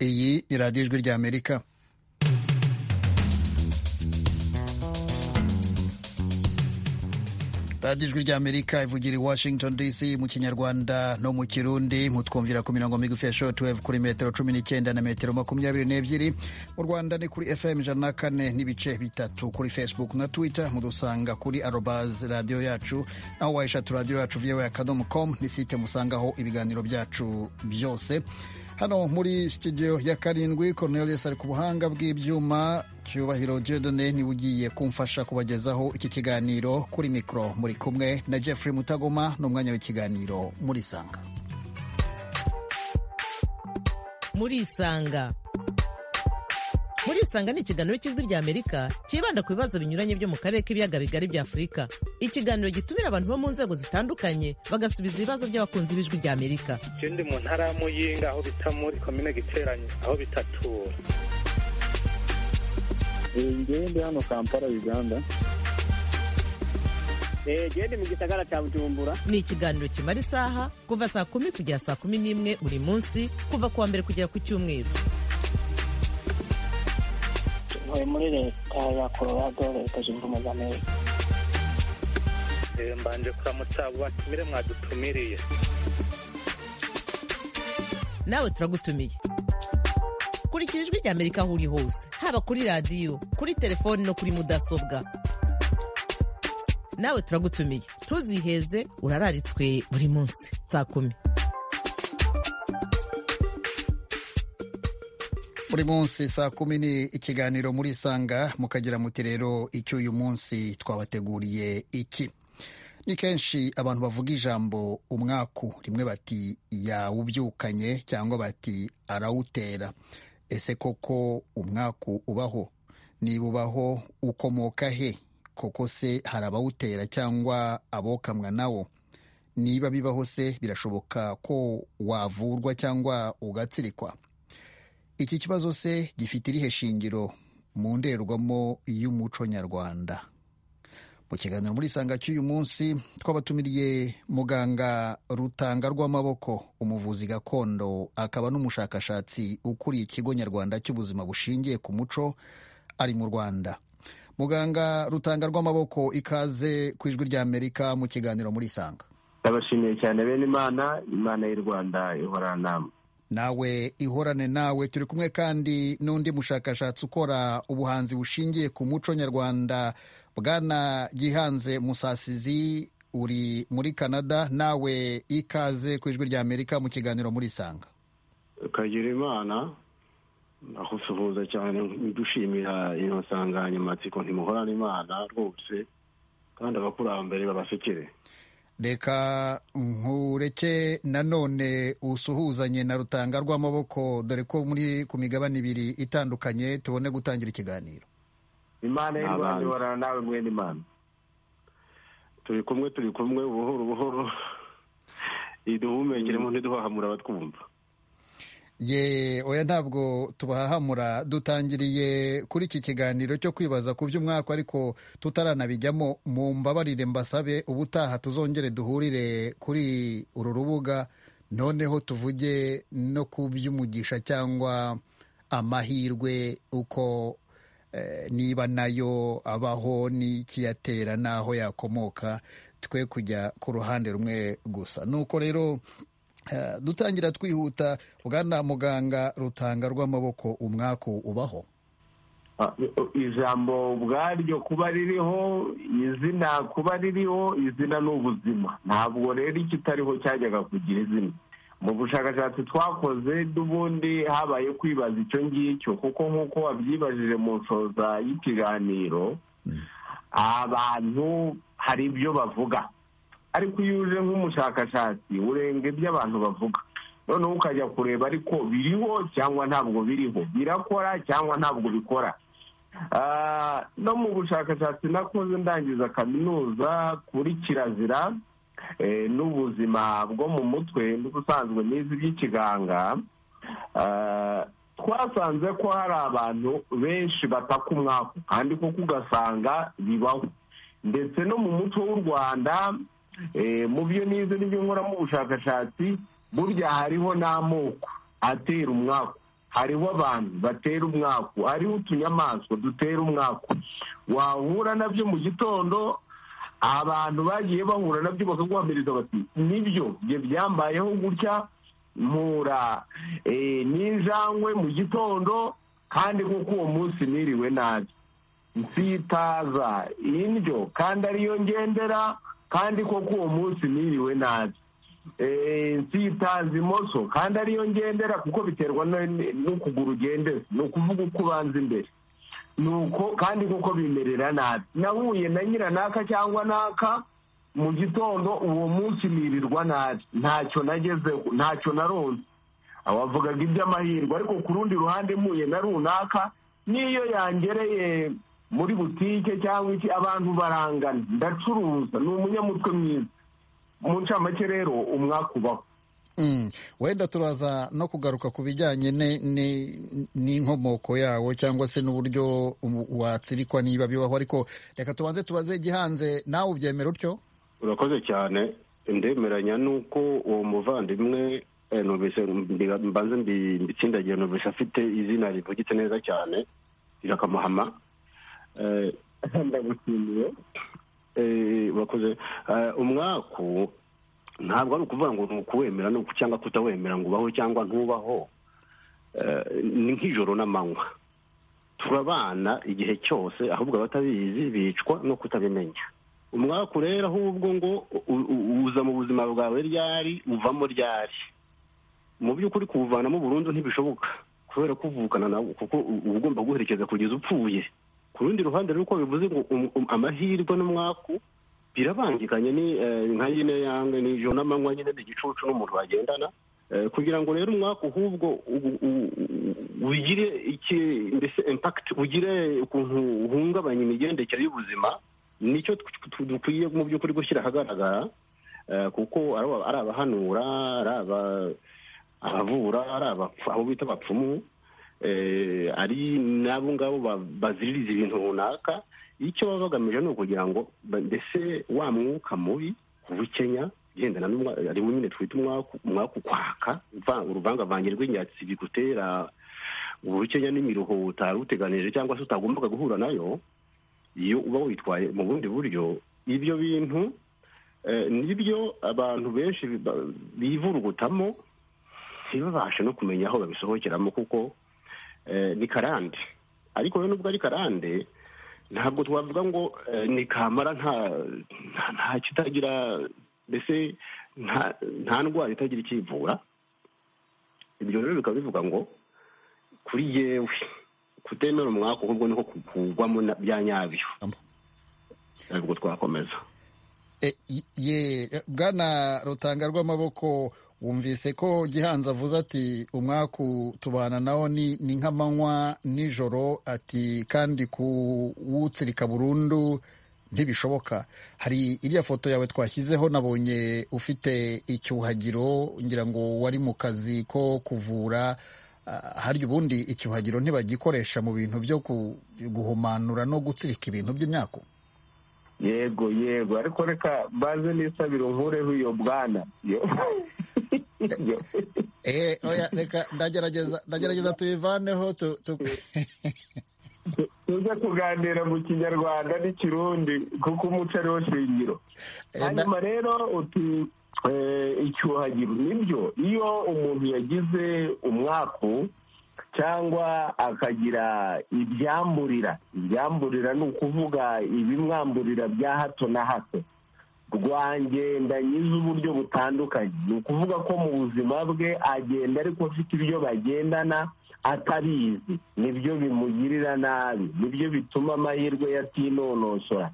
ni radiyo ijwi ry'amerika radiyo ijwi ry'amerika ivugira i washington dc mu kinyarwanda no mu kirundi mutwumvira ku mirongo migufi ya shortwave kuri metero cumi n'icyenda na metero makumyabiri n'ebyiri mu rwanda ni kuri fm ijana na kane n'ibice bitatu kuri facebook na twitter mudusanga kuri arobaz radiyo yacu aho wayishatu radiyo yacu viyowe akadomo com ni site musangaho ibiganiro byacu byose hano muri studio ya karindwi Cornelius ari ku buhanga bw'ibyuma cyubahiro Jedone niwe ugiye kumfasha kubagezaho iki kiganiro kuri mikoro muri kumwe na Jeffrey Mutagoma n'umwanya w'ikiganiro muri Isanga muri Isanga muri Isanga ni ikiganiro cy'ijwi ry'Amerika cyibanda ku bibazo binyuranye byo mu karere k'ibiyaga bigari bya Afurika ikiganiro gitumira abantu bo mu nzego zitandukanye bagasubiza ibibazo by'abakunzi b'ijwi ry'Amerika Je ndi mu ntara ya Muyinga aho bita muri komine Giteranyi aho bitatura ngende hano kampala uganda gende mu gisagara cya bujumbura ni ikiganiro kimara isaha kuva saa kumi kugera saa kumi n'imwe buri munsi kuva ku wa mbere kugera ku cyumweru ntuye muri leta ya colorado leta zunze ubumwe z'amerika Eh, mbanje kuramutsa abo batumire mwadutumiriye nawe turagutumiye kurikira ijwi ry'amerika aho uri hose haba kuri radiyo kuri telefoni no kuri mudasobwa nawe turagutumiye ntuziheze urararitswe buri munsi saa kumi buri munsi saa kumi ni ikiganiro muri Isanga mukagira muti rero icyo uyu munsi twabateguriye iki ni kenshi abantu bavuga ijambo umwaku rimwe bati yawubyukanye cyangwa bati arawutera ese koko umwaku ubaho niba ubaho ukomoka he koko se hari abawutera cyangwa abokamwa nawo niba bibaho se birashoboka ko wavurwa cyangwa ugatsirikwa iki kibazo se gifite irihe shingiro mu ndorerwamo y'umuco nyarwanda mu kiganiro muri isanga cy'uyu munsi twabatumiriye muganga rutanga rw'amaboko umuvuzi gakondo akaba n'umushakashatsi ukuriye ikigo nyarwanda cy'ubuzima bushingiye ku muco ari mu rwanda muganga rutanga rw'amaboko ikaze ku ijwi ry'amerika mu kiganiro muri isanga ndabashimiye cyane bene imana imana y'u rwanda ihorana nawe ihorane nawe turi kumwe kandi n'undi mushakashatsi ukora ubuhanzi bushingiye ku muco nyarwanda bwana gihanze musasizi uri muri canada nawe ikaze ku ijwi ry'amerika mu kiganiro muri isanga kagira imana ndagusuhuza cyane dushimira iyo nsanganyamatsiko ntimuhorane imana rwose kandi abakurambere babasekere reka nkureke nanone usuhuzanye na rutanga rw'amaboko dore ko muri ku migabane ibiri itandukanye tubone gutangira ikiganiro imana y'u rwanda Abantu. ihorana nawe mwene imana turi kumwe turi kumwe buhoro buhoro iduhumekere mu ntiduhahamura abatwumva ye oya ntabwo tubahahamura dutangiriye kuri iki kiganiro cyo kwibaza ku by'umwaka ariko tutaranabijyamo mu mbabarire mbasabe ubutaha tuzongere duhurire kuri uru rubuga noneho tuvuge no ku by'umugisha cyangwa amahirwe uko eh, niba nayo abaho n'ikiyatera n'aho yakomoka twe kujya ku ruhande rumwe gusa nuko rero Eh, dutangira twihuta bwana muganga rutanga rw'amaboko umwaku ubaho Ah, ijambo ubwaryo kuba ririho izina kuba ririho izina ni ubuzima ntabwo rero ikitariho cyajyaga kugira izina mu bushakashatsi twakoze n'ubundi habaye kwibaza icyo ngicyo kuko nk'uko wabyibajije mu nshoza y'ikiganiro abantu hari ibyo bavuga ariko iyo uje nk'umushakashatsi urenga ibyo abantu bavuga noneho ukajya kureba ariko biriho cyangwa ntabwo biriho birakora cyangwa ntabwo bikora Ah, no mu bushakashatsi nakoze ndangiza kaminuza kuri kirazira eh, n'ubuzima bwo mu mutwe n'ubusanzwe n'izi by'ikiganga Ah, twasanze ko hari abantu benshi bataka umwaku kandi koko ugasanga bibaho ndetse no mu muco w'u rwanda eh, mu byo nize n'ibyo nkoramo ubushakashatsi burya hariho n'amoko atera umwaku hariho abantu batera umwaku hariho utunyamaswa dutera umwaku wahura nabyo mu gitondo abantu bagiye bahura nabyo bakaguhamiriza bati nibyo ibyo byambayeho gutya mpura eh, n'injangwe mu gitondo kandi kuko uwo munsi niriwe nabi nsitaza indyo kandi ariyo ngendera kandi koko uwo munsi niriwe nabi Eh, nsitaza imoso kandi ariyo ngendera kuko biterwa no- n'ukuguru ugendera ni ukuvuga uko ubanza imbere nuko kandi kuko bimerera nabi nahuye na nyiranaka cyangwa naka mu gitondo uwo munsi nirirwa nabi ntacyo nagezeho ntacyo naronze abavugaga iby'amahirwe ariko ku rundi ruhande mpuye na runaka n'iyo yangereye muri butike cyangwa iki abantu barangana ndacuruza ni umunyamutwe mwiza mu ncamake rero umwaka ubaho Mm. wenda turaza no kugaruka ku bijyanye ne- ne- n'inkomoko yawo cyangwa se n'uburyo u- watsirikwa niba bibaho ariko reka tubanze tubaze igihanze nawe ubyemera utyo urakoze cyane ndemeranya n'uko uwo muvandimwe eh, numvise mbi- mbanze mbi- mbitsindagiye numvise afite izina rivugitse neza cyane rirakamuhama Eh, ndagushimiye eh, urakoze Eh, umwaku ntabwo ari ukuvuga ngo ni ukuwemera ni uku- cyangwa kutawemera ngo ubaho cyangwa ntubaho Eh, ni nk'ijoro n'amanywa turabana igihe cyose ahubwo abatabizi bicwa no kutabimenya umwaku rero ahubwo ngo u- u- uza mu buzima bwawe ryari uvamo ryari mu by'ukuri kuwuvanamo burundu ntibishoboka kubera ko uvukana nawo kuko u- uba ugomba guherekeza kugeza upfuye ku rundi ruhande rero uko bivuze ngo um- um- amahirwe n'umwaku birabangikanye ni eh, nka nyine yange n'ijoro n'amanywa nyine ni igicucu n'umuntu bagendana Eh, kugira ngo rero umwaka ahubwo u- u- u- ugire iki mbese impact ugire ukuntu uhungabanya imigendekere y'ubuzima nicyo tw- tw- dukwiye mu by'ukuri gushyira ahagaragara eh, kuko ari aba- ari abahanura ari aba- abavura ari abapfu- abo bita abapfumu eh, ari n'abo ngabo ba- baziririza ibintu runaka icyo baba bagamije ni ukugira ngo ba- mbese wa mwuka mubi ubukenya ugendana n'umwa- harimo nyine twita umwaku umwaku kwaka uva- uruvangavange rw'inyatsi bigutera ubukenya n'imiruho utari uteganije cyangwa se utagombaga guhura nayo iyo uba witwaye mu bundi buryo ibyo bintu eh, nibyo abantu benshi biba- bivurugutamo ntibabashe no kumenya aho babisohokeramo kuko eh, ni karande ariko rero nubwo ari karande ntabwo twavuga ngo eh, ni kamara nta nta- nta kitagira mbese nta- nta ndwara itagira ikivura ibyo rero bikaba bivuga ngo kuri yewe kutemera umwaka ahubwo niko kugwamo na- bya nyabyo ntabwo twakomeza E, y- ye bwana rutanga rw'amaboko wumvise ko gihanze avuze ati umwaku tubana nawo ni, ni nk'amanywa nijoro ati kandi kuwutsirika burundu ntibishoboka hari iriya foto yawe twashyizeho nabonye ufite icyuhagiro ngira ngo wari mu kazi ko kuvura Ah, harya ubundi icyuhagiro ntibagikoresha mu bintu byo ku- guhumanura no gutsirika ibintu by'imyaku yego yego ariko reka mbanze n'isabiro nkureho iyo bwana Yo- Yo- Eh, oya, reka ndagerageza ndagerageza tuyivaneho tu, tu... tujya kuganira mu kinyarwanda n'ikirundi kuko umuco ariwo shingiro Eh, na- hanyuma rero uti eh, icyuhagiro nibyo iyo umuntu yagize umwaku cyangwa akagira ibyamburira ibyamburira ni ukuvuga ibimwamburira bya hato na hato rwagenda nyize uburyo butandukanye ni ukuvuga ko mu buzima bwe agenda ariko afite ibyo bagendana atabizi nibyo bimugirira nabi nibyo bituma amahirwe yatinonosora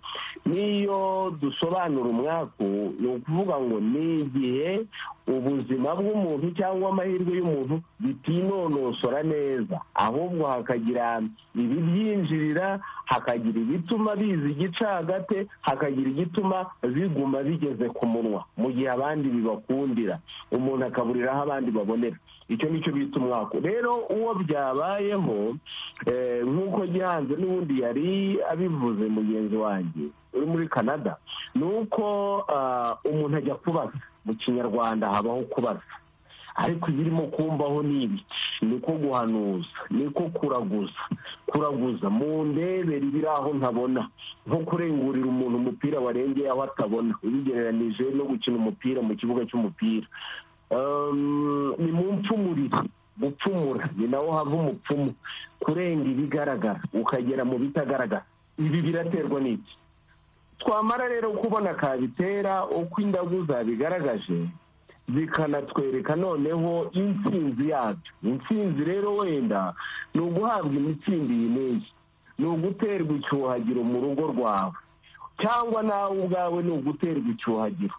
n'iyo dusobanura umwaku ni ukuvuga ngo ni igihe ubuzima bw'umuntu cyangwa amahirwe y'umuntu bitinonosora neza ahubwo hakagira ibibyinjirira hakagira ibituma biza igicagate hakagira igituma biguma bigeze ku munwa mu gihe abandi bibakundira umuntu akaburira aho abandi babonera icyo ni cyo bita umwaku rero uwo byabayeho eh, nk'uko gihanze n'ubundi yari abivuze mugenzi wanjye uri muri canada ni uko ah, umuntu ajya kubaza mu kinyarwanda habaho kubaza ariko ibirimo kumbaho ni ibiki niko guhanuza niko kuraguza kuraguza mu ndebere ibiri aho ntabona nko kurengurira umuntu umupira warengeye aho atabona ubigereranije no gukina umupira mu kibuga cy'umupira Ehm, ni mu mpfumurire gupfumura ni naho hava umupfumu kurenga ibigaragara ukagera mu bitagaragara ibi biraterwa n'iki twamara rero kubona kabitera uko indagu zabigaragaje zikanatwereka noneho intsinzi yabyo intsinzi rero wenda ni uguhabwa imitsindi iyi n'iyi ni uguterwa icyuhagiro mu rugo rwawe cyangwa nawe ubwawe ni uguterwa icyuhagiro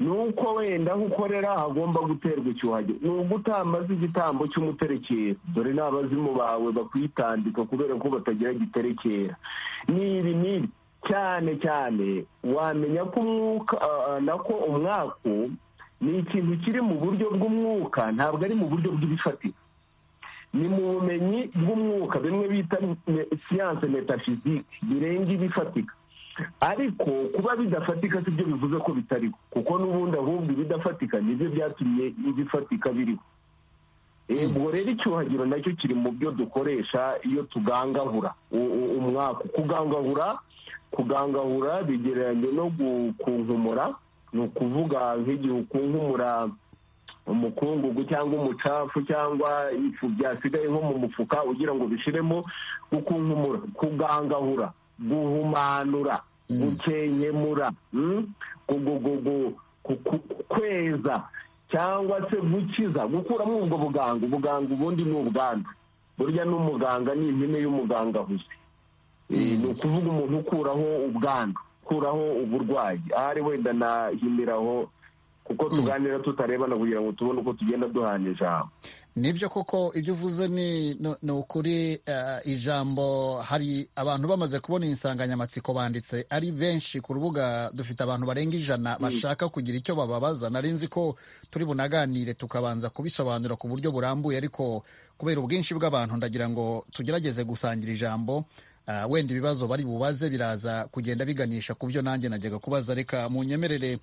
ni uko wenda aho ukorera hagomba guterwa icyuhagiro ni ugutamaza igitambo cy'umuterekera dore n'abazimu bawe bakwitambika kubera ko batagira giterekera n'ibi n'ibi cyane cyane wamenya ko umwuka ah, nako umwaku ni ikintu kiri mu buryo bw'umwuka ntabwo ari mu buryo bw'ibifatika ni mu bumenyi bw'umwuka bimwe bita me- siyanse metafizike birenga ibifatika ariko kuba bidafatika sibyo bivuze ko bitariho kuko n'ubundi ahubwo ibidafatika nibyo byatumye ibifatika biriho Eh, ubwo rero icyuhagiro nacyo kiri mu byo dukoresha iyo tugangahura u- u- umwaku kugangahura kugangahura bigereranye no gukunkumura ni ukuvuga nk'igihe ukunkumura umukungugu cyangwa umucafu cyangwa ifu byasigaye nko mu mufuka ugira ngo bishiremo gukunkumura kugangahura guhumanura gukenkemura mm? gu- gu- gu- gu- ku- ku- kweza cyangwa se gukiza gukuramo ubwo buganga ubuganga ubundi ni ubwandu burya n'umuganga ni impine y'umuganga gusa Eh, ni ukuvuga umuntu ukuraho ubwandu ukuraho uburwayi ahari wenda nahimiraho kuko tuganira tutarebana kugira ngo tubone uko tugenda duhana ijambo nibyo koko ibyo uvuze ni ni- ni ukuri eh, ijambo hari abantu bamaze kubona iyi nsanganyamatsiko banditse ari benshi ku rubuga dufite abantu barenga ijana bashaka kugira icyo bababaza nari nzi ko turi bunaganire tukabanza kubisobanura ku buryo burambuye ariko kubera ubwinshi bw'abantu ndagira ngo tugerageze gusangira ijambo ah, wenda ibibazo bari bubaze biraza kugenda biganisha ku byo nanjye najyaga kubaza reka munyemerere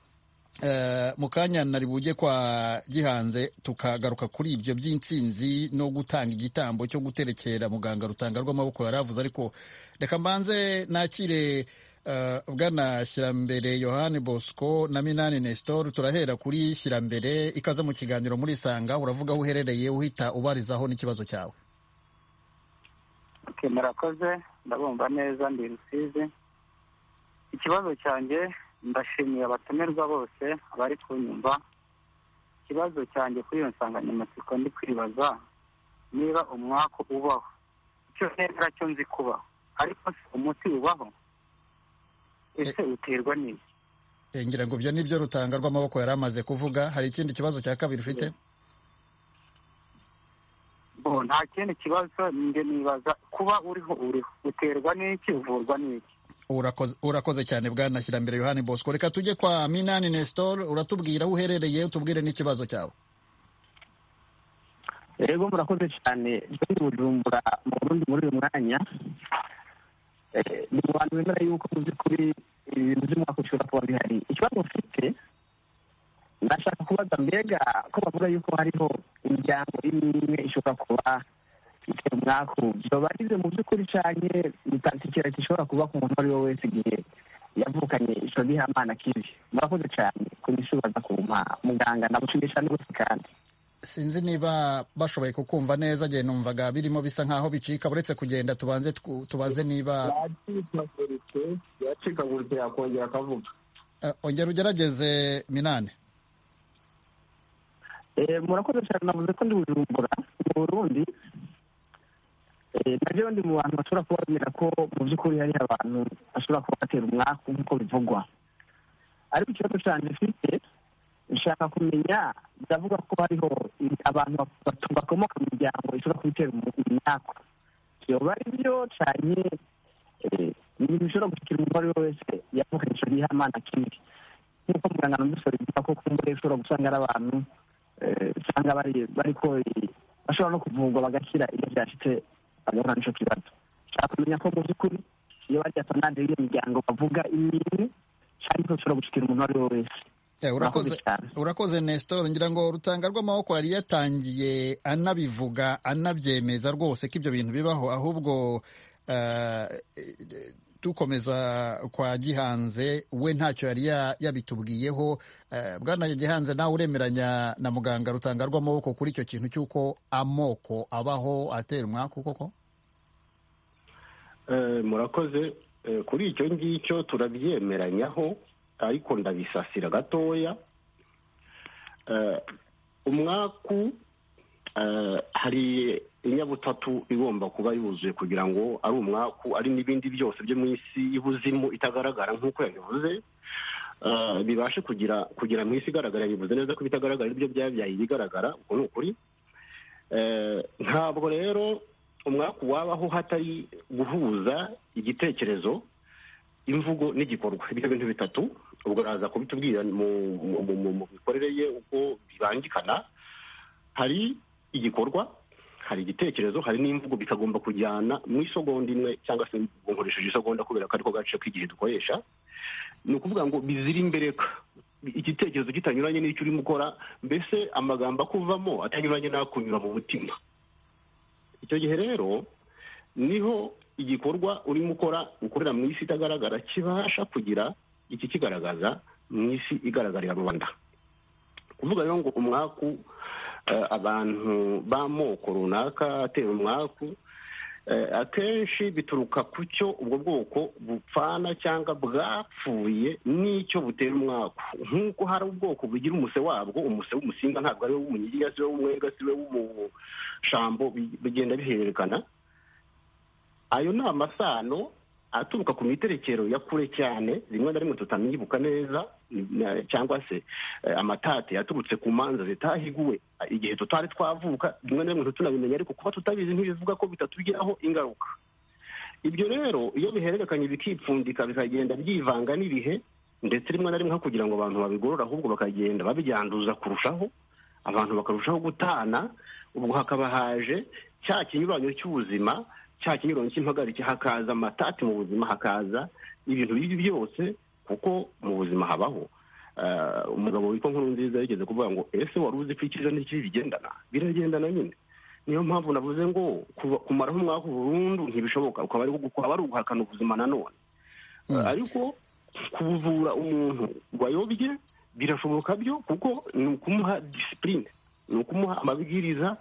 Eh, mu kanya nari bujye kwa gihanze tukagaruka kuri ibyo by'intsinzi no gutanga igitambo cyo guterekera muganga rutanga rw'amaboko yari avuze ariko reka mbanze nakire eh, bwana shyirambere yohani bosco na minani nestor turahera kuri shyirambere ikaze mu kiganiro muri isanga uravuga aho uherereye uhita ubarizaho n'ikibazo cyawe Okay, murakoze ndabumva neza ndi rusizi ikibazo cyanjye ndashimiye abatumirwa bose bari kunyumva ikibazo cyanjye kuri iyo nsanganyamatsiko ndi kwibaza niba umwaku ubaho icyo neza cyo nzi kubaho ariko se umuti ubaho ese uterwa n'iki Eh, ngira ngo ibyo nibyo rutanga rw'amaboko yari amaze kuvuga hari ikindi kibazo cya kabiri ufite bo nta kindi kibazo njye nibaza kuba uriho uriho uterwa n'iki uvurwa n'iki urakoze urakoze cyane bwana shyirambere yohani bosco reka tujye kwa minani nestor uratubwira aho uherereye utubwire n'ikibazo cyawe rero murakoze cyane ndi bujumbura mu burundi muri uyu mwanya Eh, ni mu bantu bemera yuko mu by'ukuri ibintu by'umwaka ushobora kuba bihari ikibazo mfite ndashaka kubaza mbega ko bavuga yuko hariho imiryango imwe imwe ishobora kuba ifite umwaku byoba ari ibyo mu by'ukuri cyane bitakikira gishobora kuba ku muntu uwo ari we wese igihe yavukanye ico gihamana kibi murakoze cyane kunishubaza kumpa muganga ndamushimisha n'ubusi kandi sinzi niba bashoboye kukumva neza igihe numvaga birimo bisa nkaho bicika uretse kugenda tubanze twu- tubaze niba yacikaguritse yacikaguritse yakongera akavuga Eh, ongera ugerageze minani Eh, murakoze cyane navuze ko ndi bujumbura mu burundi Eh, na rero ndi mu bantu bashobora kuba bemera ko mu by'ukuri hari abantu bashobora kuba batera umwaku nk'uko bivugwa ariko ikibazo cyane mfite nshaka kumenya biravuga ko hariho i- abantu batu- bakomoka mu miryango ishobora kubitera umu- imyaku yoba ari byo cyane eh, ni ibintu bishobora gushyikira umuntu uwo ari we wese yavukanye ico gihamana kibi nk'uko muganga namusore bivuga ko kumbure ushobora gusanga ari abantu eh, usanga bari bariko i- bashobora no kuvurwa bagakira iyo byashitse bagahura n'ico kibazo nshaka kumenya ko mu by'ukuri iyo bari apanade y'iyo miryango bavuga imwe cyangwa icyo bashobora gushikira umuntu uwo ari we wese urakoze urakoze nestor ngira ngo urutanga rw'amaboko yari yatangiye anabivuga anabyemeza rwose ko ibyo bintu bibaho ahubwo eh, dukomeza kwa gihanze we ntacyo yari ya- yabitubwiyeho Eh, bwana gihanze nawe uremeranya na muganga rutanga rw'amaboko kuri icyo kintu cy'uko amoko abaho atera umwaku koko Eh, murakoze Eh, kuri icyo ngicyo turabyemeranyaho ariko ndabisasira gatoya Eh, umwaku eh, hari inyabutatu igomba kuba yuzuye kugira ngo ari umwaku ari n'ibindi byose byo mu isi y'ubuzimu itagaragara nk'uko yabivuze Eh, bibashe kugira kugira mu isi igaragara bivuze neza ko bitagaragara aribyo byabyaye ibigaragara ubwo ni ukuri Eh, ntabwo rero umwaku wabaho hatari guhuza igitekerezo imvugo n'igikorwa ibyo bintu bitatu ubwo araza kubitubwira mu mu- mu- mu- mu mikorere ye uko bibangikana hari igikorwa hari igitekerezo hari n'imvugo bikagomba kujyana mu isogonda imwe cyangwa se nkoresheje isogonda kubera ko ariko gace k'igihe dukoresha ni ukuvuga ngo bizira imbereka igitekerezo kitanyuranye n'icyo urimo ukora mbese amagambo akuvamo atanyuranye n'akunyura mu mutima icyo gihe rero niho igikorwa urimo ukora ukorera mu isi itagaragara kibasha kugira iki kigaragaza mu isi igaragarira rubanda kuvuga rero ngo umwaku eh, abantu b'amoko runaka atera umwaku Eh, akenshi bituruka ku cyo ubwo bwoko bupfana cyangwa bwapfuye n'icyo butera umwaku nk'uko hari ubwoko bugira umuse wabwo umuse w'umusinga ntabwo ari we w'umunyiginya si we w'umwenga si we w'umushambo bi- bigenda bihererekana ayo ni amasano aturuka ku miterekero ya kure cyane rimwe na rimwe tutamibuka neza ni- na- cyangwa se eh, amatate yaturutse ku manza zitahiguwe eh, igihe tutari twavuka rimwe na rimwe ntitunabimenya ariko kuba tutabizi ntibivuga ko bitatugiraho ingaruka ibyo rero iyo bihererekanye bikipfundika bikagenda byivanga n'ibihe ndetse rimwe na rimwe aho kugira ngo abantu babigorore ahubwo bakagenda babyanduza kurushaho abantu bakarushaho gutana ubwo hakaba haje cya kinyuranyo cy'ubuzima cya kinyuranyo cy'impagarike hakaza amatati mu buzima hakaza ibintu bibi byose kuko mu buzima habaho Eh, umugabo witwa nkuru nziza yigeze kuvuga ngo ese wari uzi ko icyiza n'ikibi bigendana biragendana nyine niyo mpamvu navuze ngo kuva- kumaraho umwaka burundu ntibishoboka ukaba ari ukaba ari uguhakana ubuzima nanone Eh, ariko kuvura umuntu wayobye birashoboka byo kuko ni ukumuha disipurine ni ukumuha amabwiriza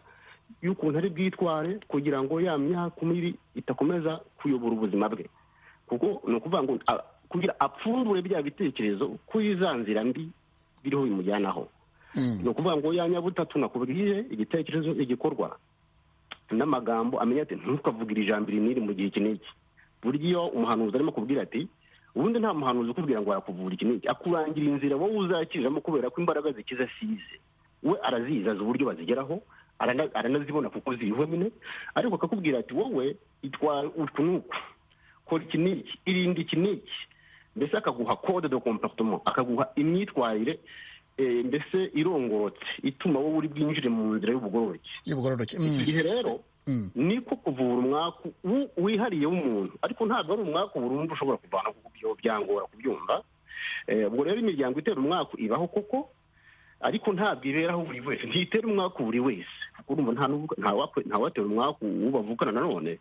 y'ukuntu ari bwitware kugira ngo ya myaka mibi idakomeza kuyobora ubuzima bwe kuko ni ukuvuga ngo a- kugira apfundure bya bitekerezo kuri za nzira mbi biriho bimujyanaho ni ukuvuga ngo ya nyabutatu nakubwiye igitekerezo igikorwa n'amagambo amenya ati ntukavugira ijambo iri n'iri mu gihe iki n'iki burya iyo umuhanuzi arimo kubwira ati ubundi nta muhanuzi ukubwira ngo arakuvura iki n'iki akurangira inzira wowe uzakiriramo kubera ko imbaraga zikiza asize we arazizi azi uburyo bazigeraho arana- aranazibona kuko ziriho nyine ariko akakubwira ati wowe itwara uku n'uku kora iki n'iki irinde iki n'iki mbese akaguha kode de comportement akaguha imyitwarire eh, mbese irongorotse ituma wowe uri bwinjire mu nzira y'ubugororeke y'ubugororoke iki Mm. gihe rero niko kuvura umwaku wu- wihariye w'umuntu ariko ntabwo ari umwaku burundu ushobora kuvana kuko byo byangora kubyumva Eh, ubwo rero imiryango itera umwaku ibaho koko ariko ntabwo iberaho buri wese ntitera umwaku buri wese kuko urumva nta n'uvuga- nta wapfa- nta watera umwaku uwo bavukana nanone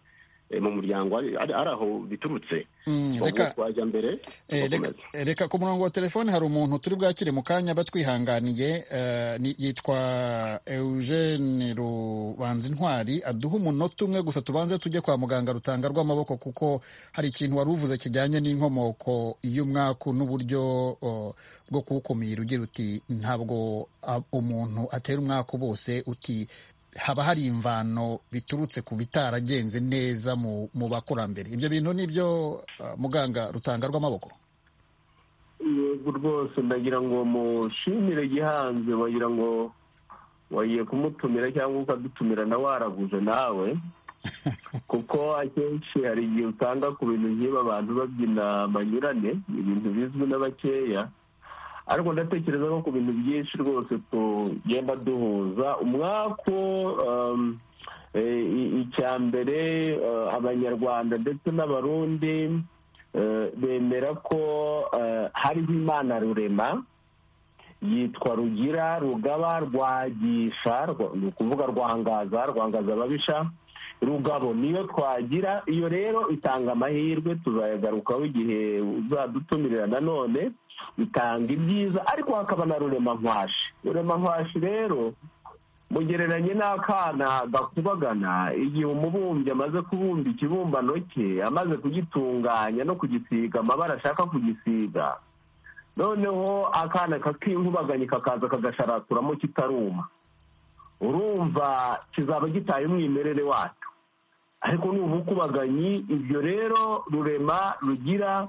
eh, mu muryango ari ari- ari aho biturutse Mm, Ubwo reka- twajya mbere Eh, reka- tugakomeza. eh, reka ku murongo wa telefoni hari umuntu turi bwakire mu kanya batwihanganiye eh, ni- yitwa eugene rubanza intwari aduha umunota umwe gusa tubanze tujye kwa muganga rutanga rw'amaboko kuko hari ikintu wari uvuze kijyanye n'inkomoko y'umwaku n'uburyo oh, bwo kuwukumira ugira uti ntabwo ah, umuntu atera umwaku bose uti haba hari imvano biturutse ku bitaragenze neza mu, mu bakurambere ibyo bintu ni byo ah, muganga rutanga rw'amaboko yego rwose ndagira ngo mushimire gihanze wagira ngo wagiye kumutumira cyangwa ukadutumira nawe waraguje nawe kuko akenshi hari igihe usanga ku bintu nk'ibi abantu babyina banyurane ibintu bizwi na bakeya ariko ndatekereza ko ku bintu byinshi rwose tugenda duhuza umwaku um, eh, i- icya mbere eh, abanyarwanda ndetse n'abarundi eh, bemera ko eh, hariho imana rurema yitwa rugira rugaba rwagisha ni ukuvuga rwangaza rwangaza ababisha rugabo niyo twagira iyo rero itanga amahirwe tuzayagarukaho igihe uzadutumirira nanone itanga ibyiza ariko hakaba na ruremamwashi ruremamwashi rero mugereranye n'akana gakubagana igihe umubumbyi amaze kubumba ikibumbano cye amaze kugitunganya no kugisiga amabara ashaka kugisiga noneho akana kakihubaganye kakaza kagasharaturamo kitaruma urumva kizaba gitaye umwimerere wacyo ariko ni ubukubaganyi ibyo rero rurema rugira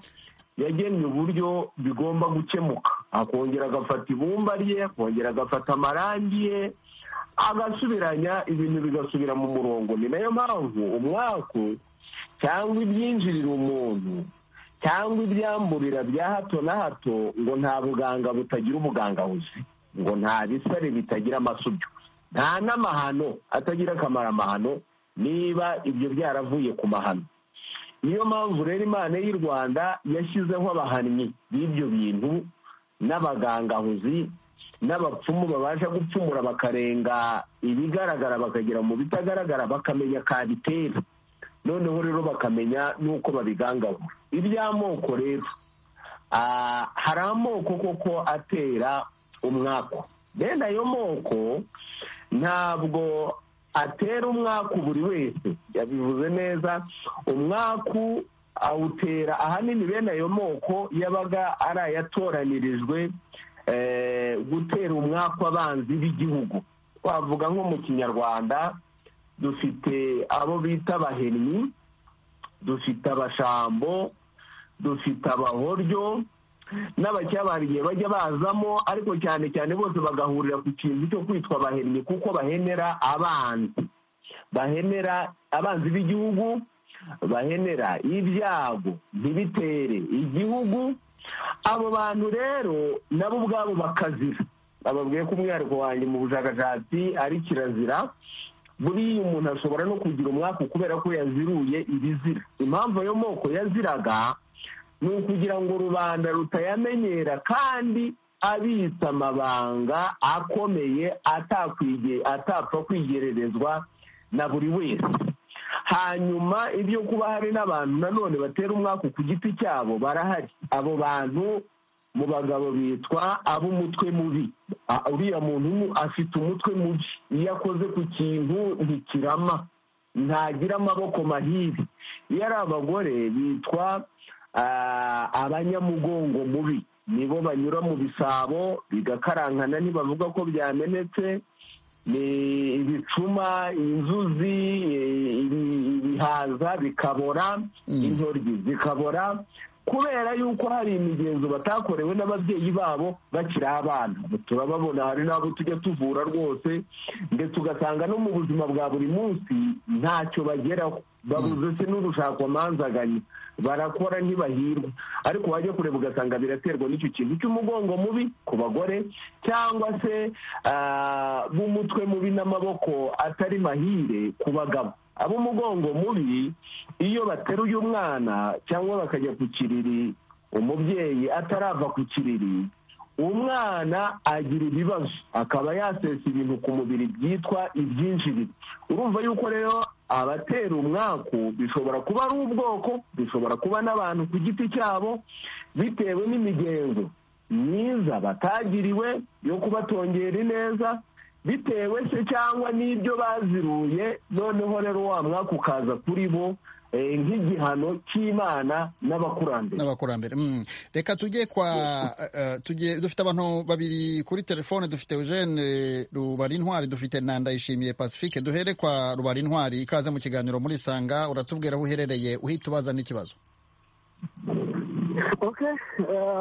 yagennye uburyo bigomba gukemuka akongera agafata ibumba rye akongera agafata amarangi ye agasubiranya ibintu bigasubira mu murongo ni nayo mpamvu umwaku cyangwa ibyinjirira umuntu cyangwa ibyamburira bya hato na hato ngo nta buganga butagira ubugangabuzi ngo nta bisare bitagira amasubyo nta n'amahano atagira akamaro amahano niba ibyo byaravuye ku mahano niyo mpamvu rero imana y'u rwanda yashyizeho abahannyi b'ibyo bintu n'abagangahuzi n'abapfumu babasha gupfumura bakarenga ibigaragara bakagera mu bitagaragara bakamenya kabitera noneho rero bakamenya n'uko babigangahura iby'amoko rero hari amoko koko atera umwaku bene ayo moko ntabwo atera umwaku buri wese yabivuze neza umwaku awutera ahanini bene ayo moko yabaga ari ayatoranirijwe gutera umwaku abanzi b'igihugu wavuga nko mu kinyarwanda dufite abo bita abahenyi dufite abashambo dufite abahoryo n'abacyabari igihe bajya bazamo ariko cyane cyane bose bagahurira ku kintu cyo kwitwa abahenyi kuko bahenera abanzi bahenera abanzi b'igihugu bahenera ibyago ntibitere igihugu abo bantu rero nabo ubwabo bakazira bababwiye ko umwihariko wanjye mu bushakashatsi ari kirazira buriya umuntu ashobora no kugira umwaku kubera ko yaziruye ibizira impamvu ayo moko yaziraga ni ukugira ngo rubanda rutayamenyera kandi abitsa amabanga akomeye atapfa kwigererezwa na buri wese hanyuma ibyo kuba hari n'abantu nanone batera umwaku ku giti cyabo barahari abo bantu mu bagabo bitwa ab'umutwe mubi uriya muntu afite umutwe mubi iyo akoze ku kintu ntikirama ntagira amaboko mahiri iyo ari abagore bitwa abanyamugongo mubi nibo banyura mu bisabo bigakarankana ntibavuga ko byamenetse ni ibicuma inzuzi ibihaza bikabora intoryi zikabora kubera yuko hari imigenzo batakorewe n'ababyeyi babo bakiri abana turababona hari n'abo tujya tuvura rwose ndetse ugasanga no mu buzima bwa buri munsi ntacyo bageraho babuze se n'urushakwamanzaganya barakora ntibahirwa ariko wajya kureba ugasanga biraterwa n'icyo kintu cy'umugongo mubi ku bagore cyangwa se b'umutwe mubi n'amaboko atari mahire ku bagabo ab'umugongo mubi iyo bateruye umwana cyangwa bakajya ku kiriri umubyeyi atarava ku kiriri umwana agira ibibazo akaba yasesa ibintu ku mubiri byitwa ibyinjiriro urumva yuko rero abatera umwaku bishobora kuba ari ubwoko bishobora kuba n'abantu ku giti cyabo bitewe n'imigenzo myiza batagiriwe yo kubatongera ineza bitewe se cyangwa n'ibyo baziruye noneho rero wa mwaka ukaza kuri bo nk'igihano cy'imana n'abakurambere n'abakurambere reka tujye kwa tujye dufite abantu babiri kuri telefone dufite eugene rubarintwari dufite ndayishimiye pacifique duhere kwa rubarintwari ikaze mu kiganiro muri sanga uratubwira aho uherereye uhita ubaza n'ikibazo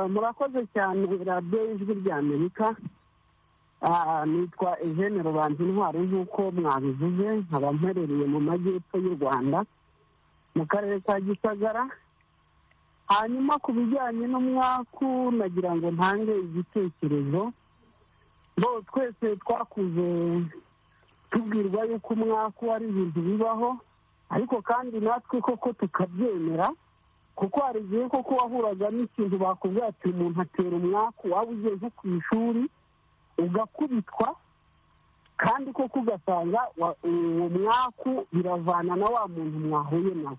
murakoze cyane radiyo y'ijwi ry'amerika nitwa eugene rubanza intwari nk'uko mwabivuze nkaba mperereye mu majyepfo y'u rwanda mu karere ka gisagara hanyuma ku bijyanye n'umwaku nagira ngo ntange igitekerezo bo twese twakuze tubwirwa yuko umwaku ari ibintu bibaho ariko kandi natwe koko tukabyemera kuko hari igihe koko wahuraga n'ikintu bakubwira ati umuntu atera umwaku waba ugiye nko ku ishuri ugakubitwa kandi koko ugasanga uwo mwaku biravana na wa muntu mwahuye nawe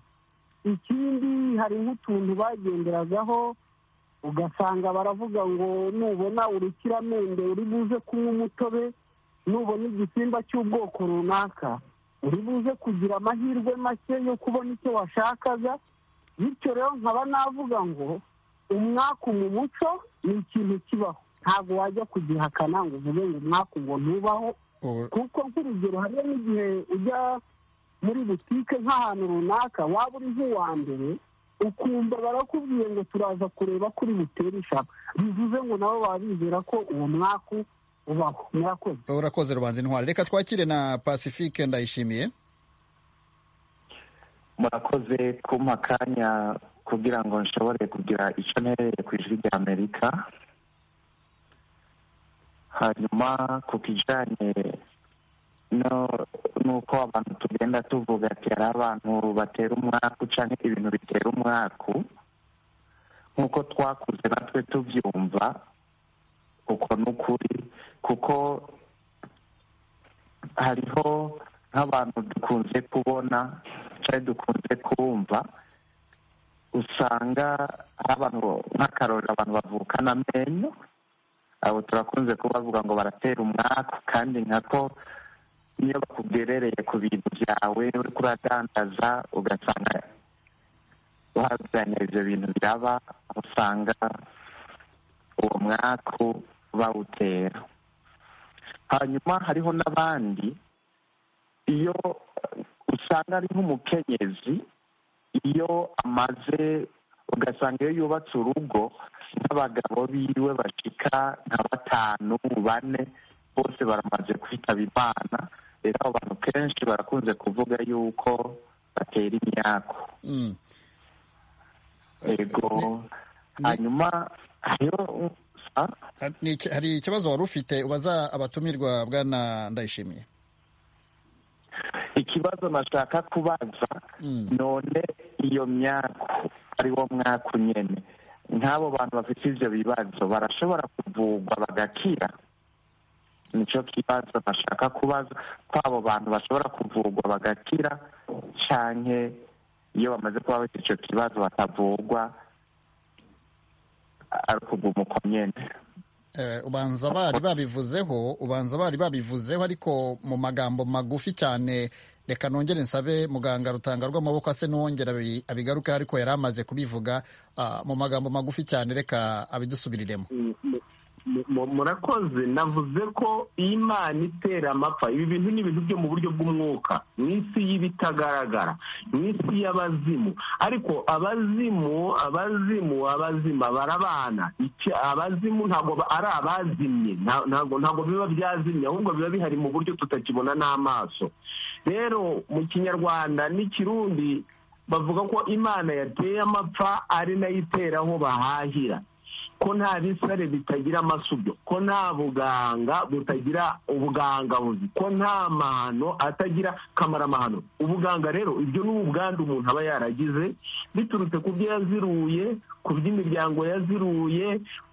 ikindi hari nk'utuntu bagenderagaho ugasanga baravuga ngo nubona urukiramende uri buze kunywa umutobe nubona igisimba cy'ubwoko runaka uri buze kugira amahirwe make yo kubona icyo washakaga bityo rero nkaba navuga ngo umwaku mu muco ni ikintu kibaho ntabwo wajya kugihakana ngo uvuge ngo umwaku ngo ntubaho kuko nk'urugero hariyo n'igihe ujya muri butike nk'ahantu runaka waba uri nk'uwa mbere ukumva barakubwiye ngo turaza kureba kuri butere ishaka bivuze ngo nabo baba bizera ko uwo mwaku ubaho murakoze urakoze rubanza intwari reka twakire na pacifique ndayishimiye murakoze kumpa akanya kugira ngo nshobore kugira icyo ntereye ku ijwi rya amerika hanyuma ku kijyanye nuko abantu tugenda tuvuga ati hari abantu batera umwaku cyangwa ibintu bitera umwaku nk'uko twakuze natwe tubyumva uko ni ukuri kuko hariho nk'abantu dukunze kubona cyangwa dukunze kumva usanga hari abantu nk'akarori abantu bavukana amenyo abo turakunze kubavuga ngo baratera umwaku kandi nkako iyo bakugerereye ku bintu byawe uriko uradandaza ugasanga wabyanya ibyo bintu byaba usanga uwo mwaku bawutera hanyuma hariho n'abandi iyo usanga ari nk'umukenyezi iyo amaze ugasanga iyo yubatse urugo nk'abagabo biwe bashika nka batanu bane bose baramaze kwitaba imana rero abo bantu kenshi barakunze kuvuga yuko batera imyako yego hanyuma hariho hari ikibazo wari ufite ubaza abatumirwa bwana ndayishimiye ikibazo nashaka kubaza none iyo myako ari wo mwaka nyine nk'abo bantu bafite ibyo bibazo barashobora kuvugwa bagakira nicyo kibazo bashaka kubaza ko abo bantu bashobora kuvurwa bagakira cyane iyo bamaze kuba bafite icyo kibazo batavurwa ari ukuguma uko nyine ubanza bari babivuzeho ubanza bari babivuzeho ariko mu magambo magufi cyane reka nongere nsabe muganga rutanga rw'amaboko ase n'uwongera abigaruke ariko yari amaze kubivuga mu magambo magufi cyane reka abidusubiriremo murakoze navuze ko imana itera amapfa ibi bintu ni ibintu byo mu buryo bw'umwuka mu isi y'ibitagaragara mu isi y'abazimu ariko abazimu abazimu abazima barabana abazimu ntabwo ari abazimye ntabwo biba byazimye ahubwo biba bihari mu buryo tutakibona n'amaso rero mu kinyarwanda n'ikirundi bavuga ko imana yateye amapfa ari nayo itera aho bahahira ko nta bisare bitagira amasubyo ko nta buganga butagira ubuganga buzi ko nta mahano atagira kamaramahano ubuganga rero ibyo ni ubwandu umuntu aba yaragize biturutse ku byo yaziruye ku by'imiryango yaziruye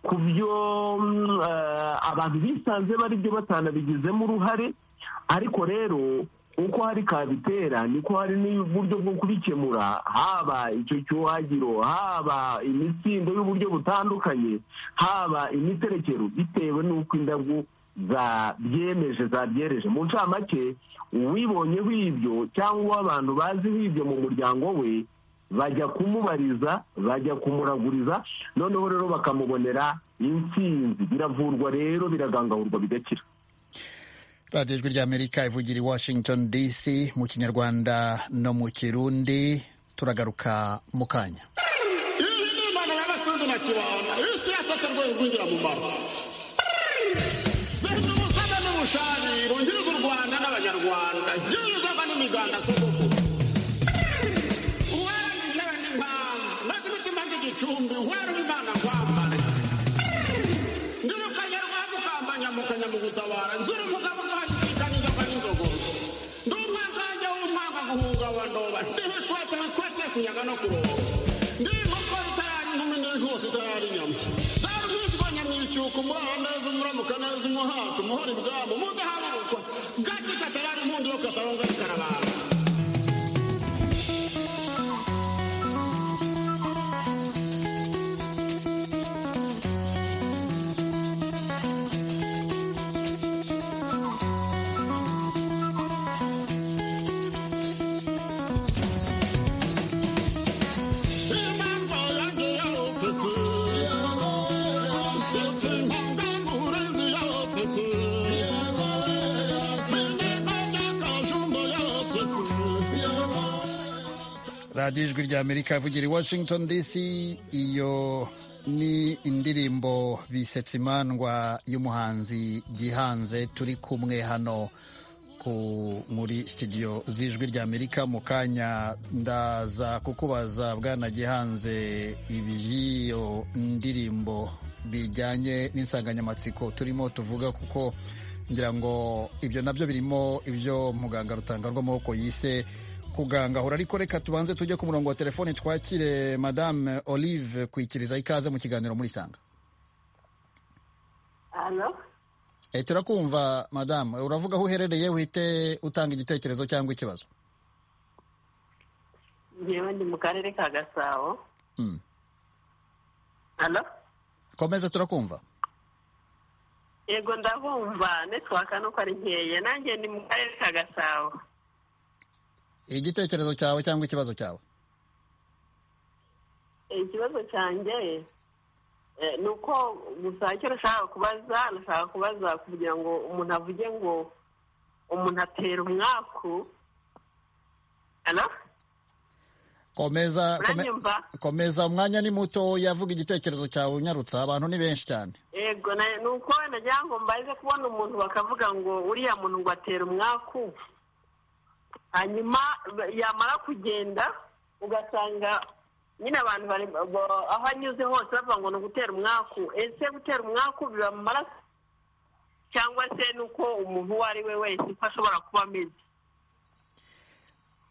ku byo abantu bisanze bari byo batanabigizemo uruhare ariko rero uko hari kabitera niko hari n'uburyo bwo kubikemura haba icyo cyuhagiro haba imitsindo y'uburyo butandukanye haba imiterekero bitewe n'uko indabyo zabyemeje zabyereje mu ncamake uwibonyeho ibyo cyangwa abantu baziho ibyo mu muryango we bajya kumubariza bajya kumuraguriza noneho rero bakamubonera intsinzi biravurwa rero biragangahurwa bigakira radiyo ijwi ry'amerika ivugira i washington dc mu kinyarwanda no mu kirundi turagaruka mu kanya mugutabara nzuri umugabo nk'abashishikariza ko ari inzogo ndi umwangange w'umwanga guhunga wa ndoba ndi bikwete bikwete kuyaga no kuroba ndi inkoko itarari inkumi n'inkoko itarari inyama zaba uzisibonye mu ishyuka umunuko umurara neza umuramuka neza umuhata umuhora ibwabo mudahagarukwa gato katarari umundi wo kataronga bikarabara radiyo ijwi rya amerika ivugira i washington dc iyo ni indirimbo bisetsa imandwa y'umuhanzi gihanze turi kumwe hano ku muri sitidiyo z'ijwi rya amerika mu kanya ndaza kukubaza bwana gihanze iby'iyo ndirimbo bijyanye n'insanganyamatsiko turimo tuvuga kuko ngira ngo ibyo nabyo birimo ibyo muganga rutanga rw'amaboko yise kugangahura ariko reka tubanze tujye ku murongo wa telefoni twakire madame olive kwikiriza ikaze mu kiganiro muri sanga e, turakumva madamu uravuga aho uherereye uhite utanga igitekerezo cyangwa ikibazo ngewe ndi mu karere ka gasabo Mm. komeza turakumva yego ndabumva netwaka nuko ari nkeya nanjye ndi mu karere ka gasabo igitekerezo cyawe cyangwa ikibazo cyawe ikibazo cyanjye eh, ni uko gusa icyo nashaka kubaza nashaka kubaza kugira ngo umuntu avuge ngo umuntu atera umwaku Hello? komeza kome- Uranyumva? komeza umwanya ni muto yavuga igitekerezo cyawe unyarutsa abantu ni benshi cyane yego na- ni uko nagira ngo mbaze kubona umuntu bakavuga ngo uriya muntu ngo atera umwaku hanyuma ba- yamara kugenda ugasanga nyine abantu bari ba- aho anyuze hose bavuga ngo ni ugutera umwaku ese gutera umwaku biba mu maraso cyangwa se ni uko umuntu uwo ari we wese uko ashobora kuba ameze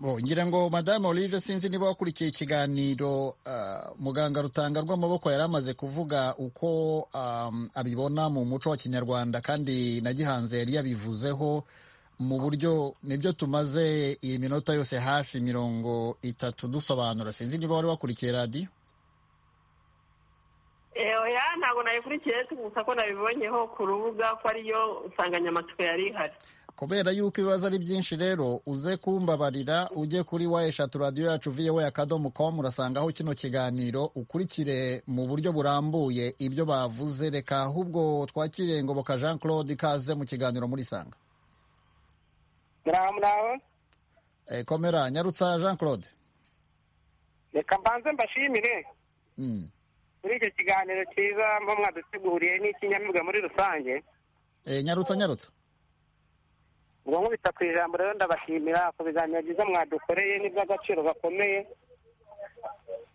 Bo, ngira ngo madamu olive sinzi niba wakurikiye ikiganiro ah, muganga rutanga rw'amaboko yari amaze kuvuga uko am, abibona mu muco wa kinyarwanda kandi na gihanze yari yabivuzeho mu buryo nibyo tumaze iyi minota yose hafi mirongo itatu dusobanura sinzi niba wari wakurikiye radiyo oya ntabwo nayikurikiye gusa ko nabibonyeho ku rubuga ko ariyo nsanganyamatsiko yari ihari kubera yuko ibibazo ari byinshi rero uze kumbabarira ujye kuri wa eshatu radiyo yacu viyewe akadomo komu urasangaho kino kiganiro ukurikire mu buryo burambuye ibyo bavuze reka ahubwo twakire ngoboka jean claude ikaze mu kiganiro muri sanga muraho muraho e, komera nyarutsa jean claude reka mbanze mbashimire Mm. muri icyo kiganiro cyiza mba mwaduteguriye n'ikinyamibwa muri rusange e, nyarutsa nyarutsa ubwo nkubita ku ijambo rero ndabashimira ku biganiro byiza mwadukoreye n'iby'agaciro gakomeye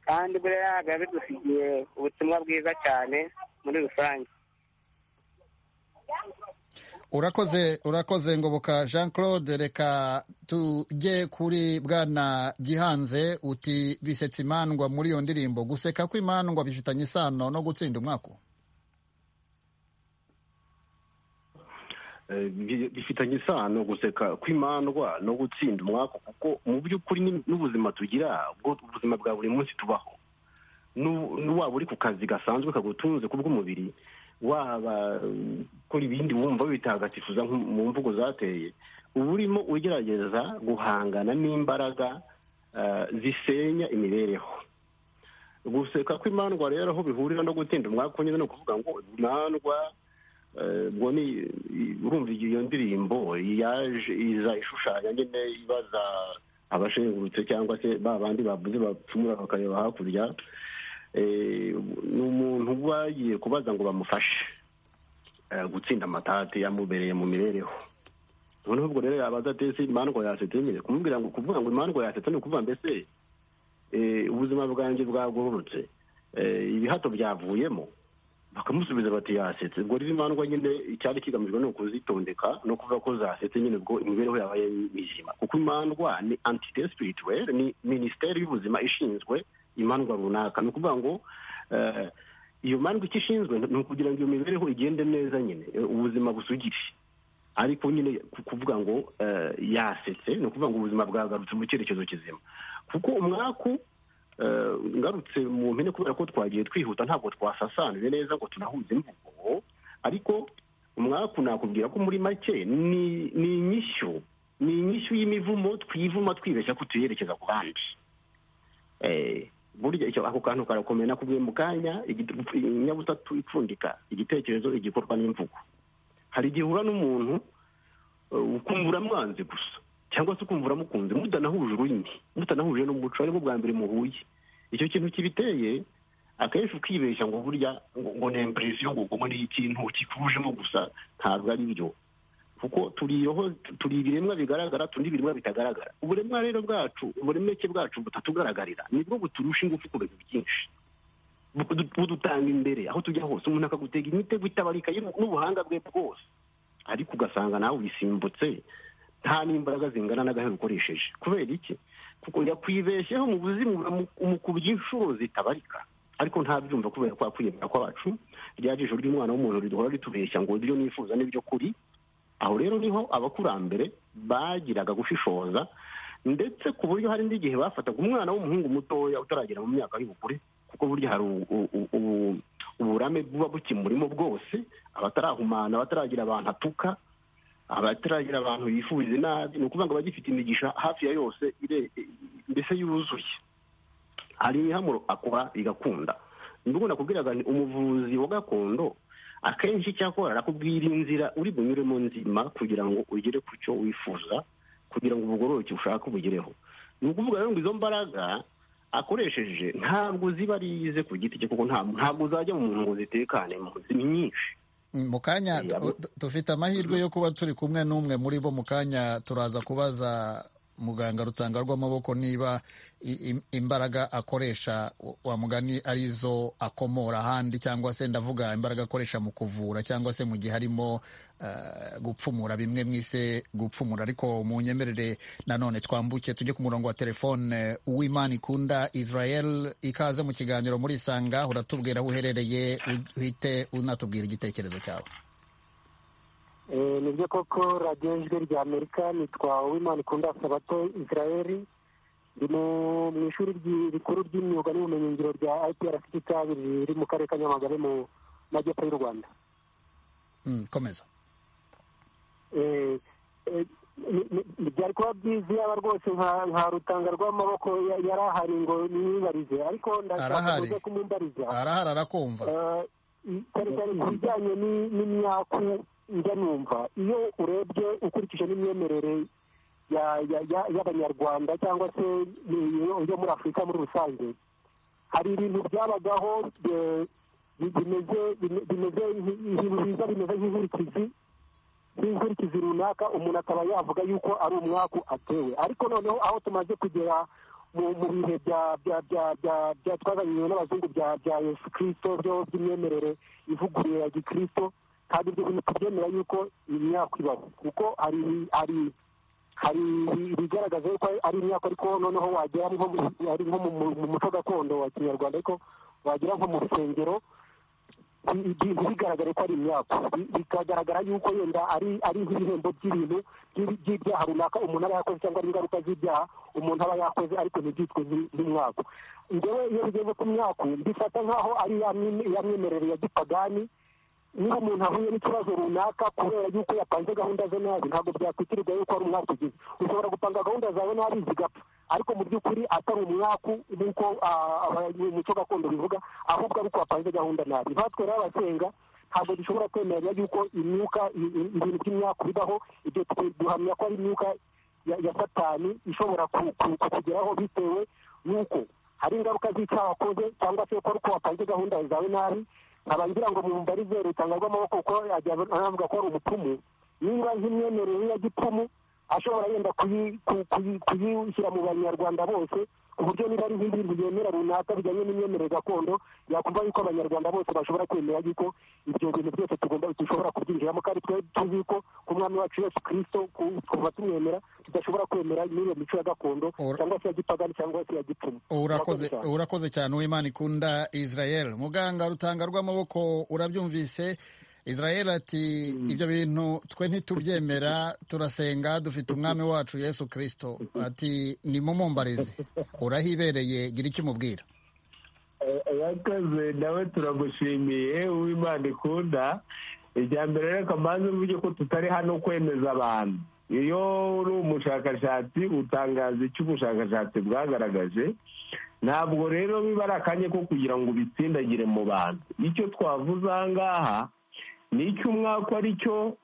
kandi buriya biba bidusigiye ubutumwa bwiza cyane muri rusange urakoze urakoze ngoboka jean claude reka tujye kuri bwana gihanze uti bisetsa imandwa muri iyo ndirimbo guseka kw'imandwa bifitanye isano no gutsinda umwaka Eh, bi- bifitanye isano guseka kw'imandwa no gutsinda umwaka kuko mu by'ukuri ni- n'ubuzima tugira ubwo ubuzima bwa buri munsi tubaho Nu- nu- waba uri ku kazi gasanzwe kagutunze ku bw'umubiri waba eh, ukora ibindi wumva witagatifuza nko mu mvugo zateye uba urimo ugerageza guhangana n'imbaraga eh, zisenya imibereho guseka kw'imandwa rero aho bihurira no gutsinda umwaka nyine ni ukuvuga ngo imandwa Eh, ubwo ni urumva iyo ndirimbo yaje iza ishushanya nyine ibaza abashengurutse cyangwa se ba bandi bavuze bapfumura bakareba hakurya Eh, ni umuntu uba yagiye kubaza ngo bamufashe eh, gutsinda amatate yamubereye mu mibereho noneho ubwo rero yabaza ati ese imandwa yasetse nyine kumubwira ngo kuvuga ngo imandwa yasetse ni ukuvuga mbese eh, ubuzima bwanjye bwagororotse Eh, ibihato byavuyemo bakamusubiza bati yasetse ubwo rero imandwa nyine icyari kigamijwe ni ukuzitondeka no kuvuga ko zasetse nyine ubwo imibereho yabaye mizima kuko imandwa ni entité spirituelle ni minisiteri y'ubuzima ishinzwe imandwa runaka ni ukuvuga ngo eh, iyo mandwa icyo ishinzwe ni ukugira ngo iyo mibereho igende neza nyine ubuzima busugire ariko nyine kuvuga ngo yasetse ni ukuvuga ngo ubuzima bwagarutse mu cyerekezo kizima kuko umwaku ngarutse mu mpine kubera ko twagiye twihuta ntabwo twasasanuye neza ngo tunahuze imvugo ariko umwaku nakubwira ko muri make ni inyishyu ni inyishyu y'imivumo twivuma twibeshya ko tuyerekeza ku bandi burya ako kantu karakomeye nakubwiye mu kanya inyabutatu ipfundika igitekerezo igikorwa n'imvugo hari igihe uhura n'umuntu ukumvura mwanze gusa cyangwa se ukumvura mukunze mutanahuje ururimi mutanahuje n'umuco aribwo bwa mbere muhuye icyo kintu kibiteye akenshi ukibeshya ngo burya ngo ni impresiyo ngo ubwo ni ikintu kikujemo gusa ntabwo ari byo kuko turi ibiremwa bigaragara turi ibiremwa bitagaragara uburemwa rero bwacu uburemeke bwacu butatugaragara nibwo buturusha ingufu ku bintu byinshi budutanga imbere aho tujya hose umuntu akagutega imitego itabarika n'ubuhanga bwe bwose ariko ugasanga nawe wisimbutse nta n'imbaraga zingana n'agahe ukoresheje kubera iki kuko yakwibeshyeho mu buzima umukubye inshuro zitabarika ariko ntabyumva kubera kwa kwiyemera kwacu rya jisho ry'umwana w'umuntu riduhora ritubeshya ngo ibyo nifuza n'ibyo kuri aho rero niho abakurambere bagiraga gushishoza ndetse ku buryo hari n'igihe bafataga umwana w'umuhungu mutoya utaragera mu myaka y'ubukure kuko burya hari uburame buba bukimurimo bwose abatarahumana abataragira abantu atuka abataragira abantu bifuriza inabi ni ukuvuga ngo abagifite imigisha hafi ya yose mbese yuzuye hari imihamuro akora igakunda nubwo nakubwiraga ni umuvuzi wa gakondo akenshi icyakora arakubwira inzira uri bunyuremo nzima kugira ngo ugere ku cyo wifuza kugira ngo ubugororoke ushaka ubugereho ni ukuvuga rero ngo izo mbaraga akoresheje ntabwo ziba ari ize ku giti cye kuko ntabwo zajya mu muntu ngo zitekane ni nyinshi mu kanya dufite amahirwe yo kuba turi kumwe n'umwe muri bo mu kanya turaza kubaza muganga rutanga rw'amaboko niba imbaraga akoresha wa mugani ari izo akomora ahandi cyangwa se ndavuga imbaraga akoresha mu kuvura cyangwa se mu gihe arimo gupfumura bimwe mwise gupfumura ariko mu nyemerere nanone twambuke tujye ku murongo wa telefone w'imana ikunda israel ikaze mu kiganiro muri isanga uratubwira aho uherereye uhite unatubwira igitekerezo cyawe ni byo koko radiyo ijwi rya amerika nitwa uwimana ikunda sabato israel ndi mu ishuri rikuru ry'imyuga n'ubumenyingiro rya ipr kabiri riri mu karere ka nyamagabe mu majyepfo y'u rwanda komeza byari kuba byiza yaba rwose nka rutanga rw'amaboko yari ahari ngo nibarize ariko ndashaka kuza kumumbariza arahari arakumva cyane cyane ku bijyanye n'imyaku njya numva iyo urebye ukurikije n'imyemerere y'abanyarwanda cyangwa se yo muri afurika muri rusange hari ibintu byabagaho bimeze nk'ibiza bimeze nk'inkurikizi nk'inkurikizi runaka umuntu akaba yavuga yuko ari umwaku atewe ariko noneho aho tumaze kugera mu bihe bya twazanywe n'abazungu bya yesu kirisito by'imyemerere ivuguruye ya gikirisito kandi ibyo bintu tubyemera yuko imyaka ibaho kuko hari hari hari ibigaragaza yuko ari imyaka ariko noneho wagera nko mu muco gakondo wa kinyarwanda ariko wagera nko mu rusengero ibintu bigaragare ko ari imyaka bikagaragara yuko yenda ari nk'ibihembo by'ibintu by'ibyaha runaka umuntu aba yakoze cyangwa ari ingaruka z'ibyaha umuntu aba yakoze ariko ntibyitwe nk'umwaku ngewe iyo bigeze ku myaku mbifata nk'aho ari ya myemerere ya gipagani niba umuntu ahuye n'ikibazo runaka kubera yuko yapanze gahunda ze nabi ntabwo byakwitirwa yuko ari umwaka ugize ushobora gupanga gahunda zawe nabi zigapfa ariko mu by'ukuri atari umwaku nk'uko umuco gakondo bivuga ahubwo ari uko wapanze gahunda nabi nkatwe rero abasenga ntabwo dushobora kwemerera yuko imyuka ibintu by'imyaka bibaho ibyo duhamya ko ari imyuka ya satani ishobora kukugeraho bitewe n'uko hari ingaruka z'icyo wakoze cyangwa se uko wapanze gahunda zawe nabi ngira ngo mumbarize rutanga rw'amaboko kuko anavuga ko ari umupfumu niba nk'imyemerere ya gipfumu ashobora yenda kuyishyira mu banyarwanda bose uburyo niba ari nk'ibintu byemera runaka bijyanye n'imyemerere gakondo yakumva yuko abanyarwanda bose bashobora kwemera yuko ibyo bintu byose tugomba dushobora kubyinjiramo kandi twari tuzi ko ku mwami wacu yesu kirisito kuva tumwemera tudashobora kwemera n'iyo mico ya gakondo cyangwa se ya gipagani cyangwa se ya gipfumu urakoze urakoze cyane uwimana ikunda israel muganga rutanga rw'amaboko urabyumvise israel ati ibyo bintu twe ntitubyemera turasenga dufite umwami wacu yesu kirisito ati nimumumbarize urahibereye gira icyo umubwira yakoze nawe turagushimiye uw'imana ikunda ijya mbere reka mbanze uvuge ko tutari hano kwemeza abantu iyo uri umushakashatsi utangaza icyo ubushakashatsi bwagaragaje ntabwo rero biba ari akanya ko kugira ngo ubitsindagire mu bantu icyo twavuze aha ngaha ni icyo umwaka ari cyo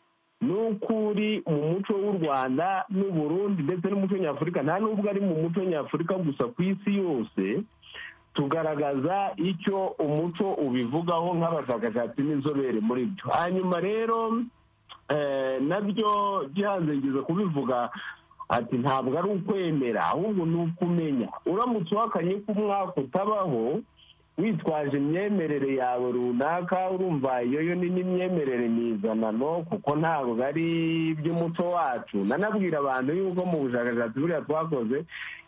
ni uko uri mu muco w'u rwanda n'uburundi ndetse n'umuco nyafurika nta n'ubwo ari mu muco nyafurika gusa ku isi yose tugaragaza icyo umuco ubivugaho nk'abashakashatsi n'inzobere muri byo hanyuma rero nabyo gihanze ngize kubivuga ati ntabwo ari ukwemera ahubwo ni ukumenya uramutse uhakanye ko umwaka utabaho witwaje imyemerere yawe runaka urumva iyo yo ni n'imyemerere mizanano kuko ntabwo ari iby'umuco wacu nanabwira abantu yuko mu bushakashatsi buriya twakoze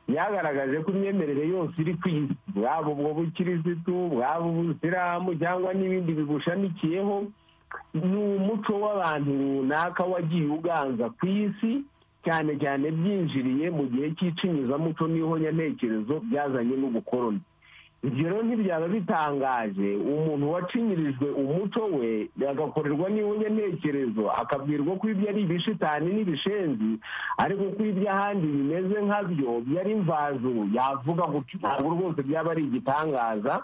byagaragaje ko imyemerere yose iri ku isi bwaba ubwo bukirisitu bwaba ubusiramu cyangwa n'ibindi bibushamikiyeho ni umuco w'abantu runaka wagiye uganza ku isi cyane cyane byinjiriye mu gihe cy'icinyizamuco n'ihonyantekerezo byazanye n'ubukoroni ibyo rero ntibyaba bitangaje umuntu wacinyirijwe umuco we agakorerwa n'ihunyantekerezo akabwirwa ko ibyo ari ibishitani n'ibishenzi ariko ko ibyo ahandi bimeze nkabyo byari mvazuru yavuga gutyo ntabwo rwose byaba ari igitangaza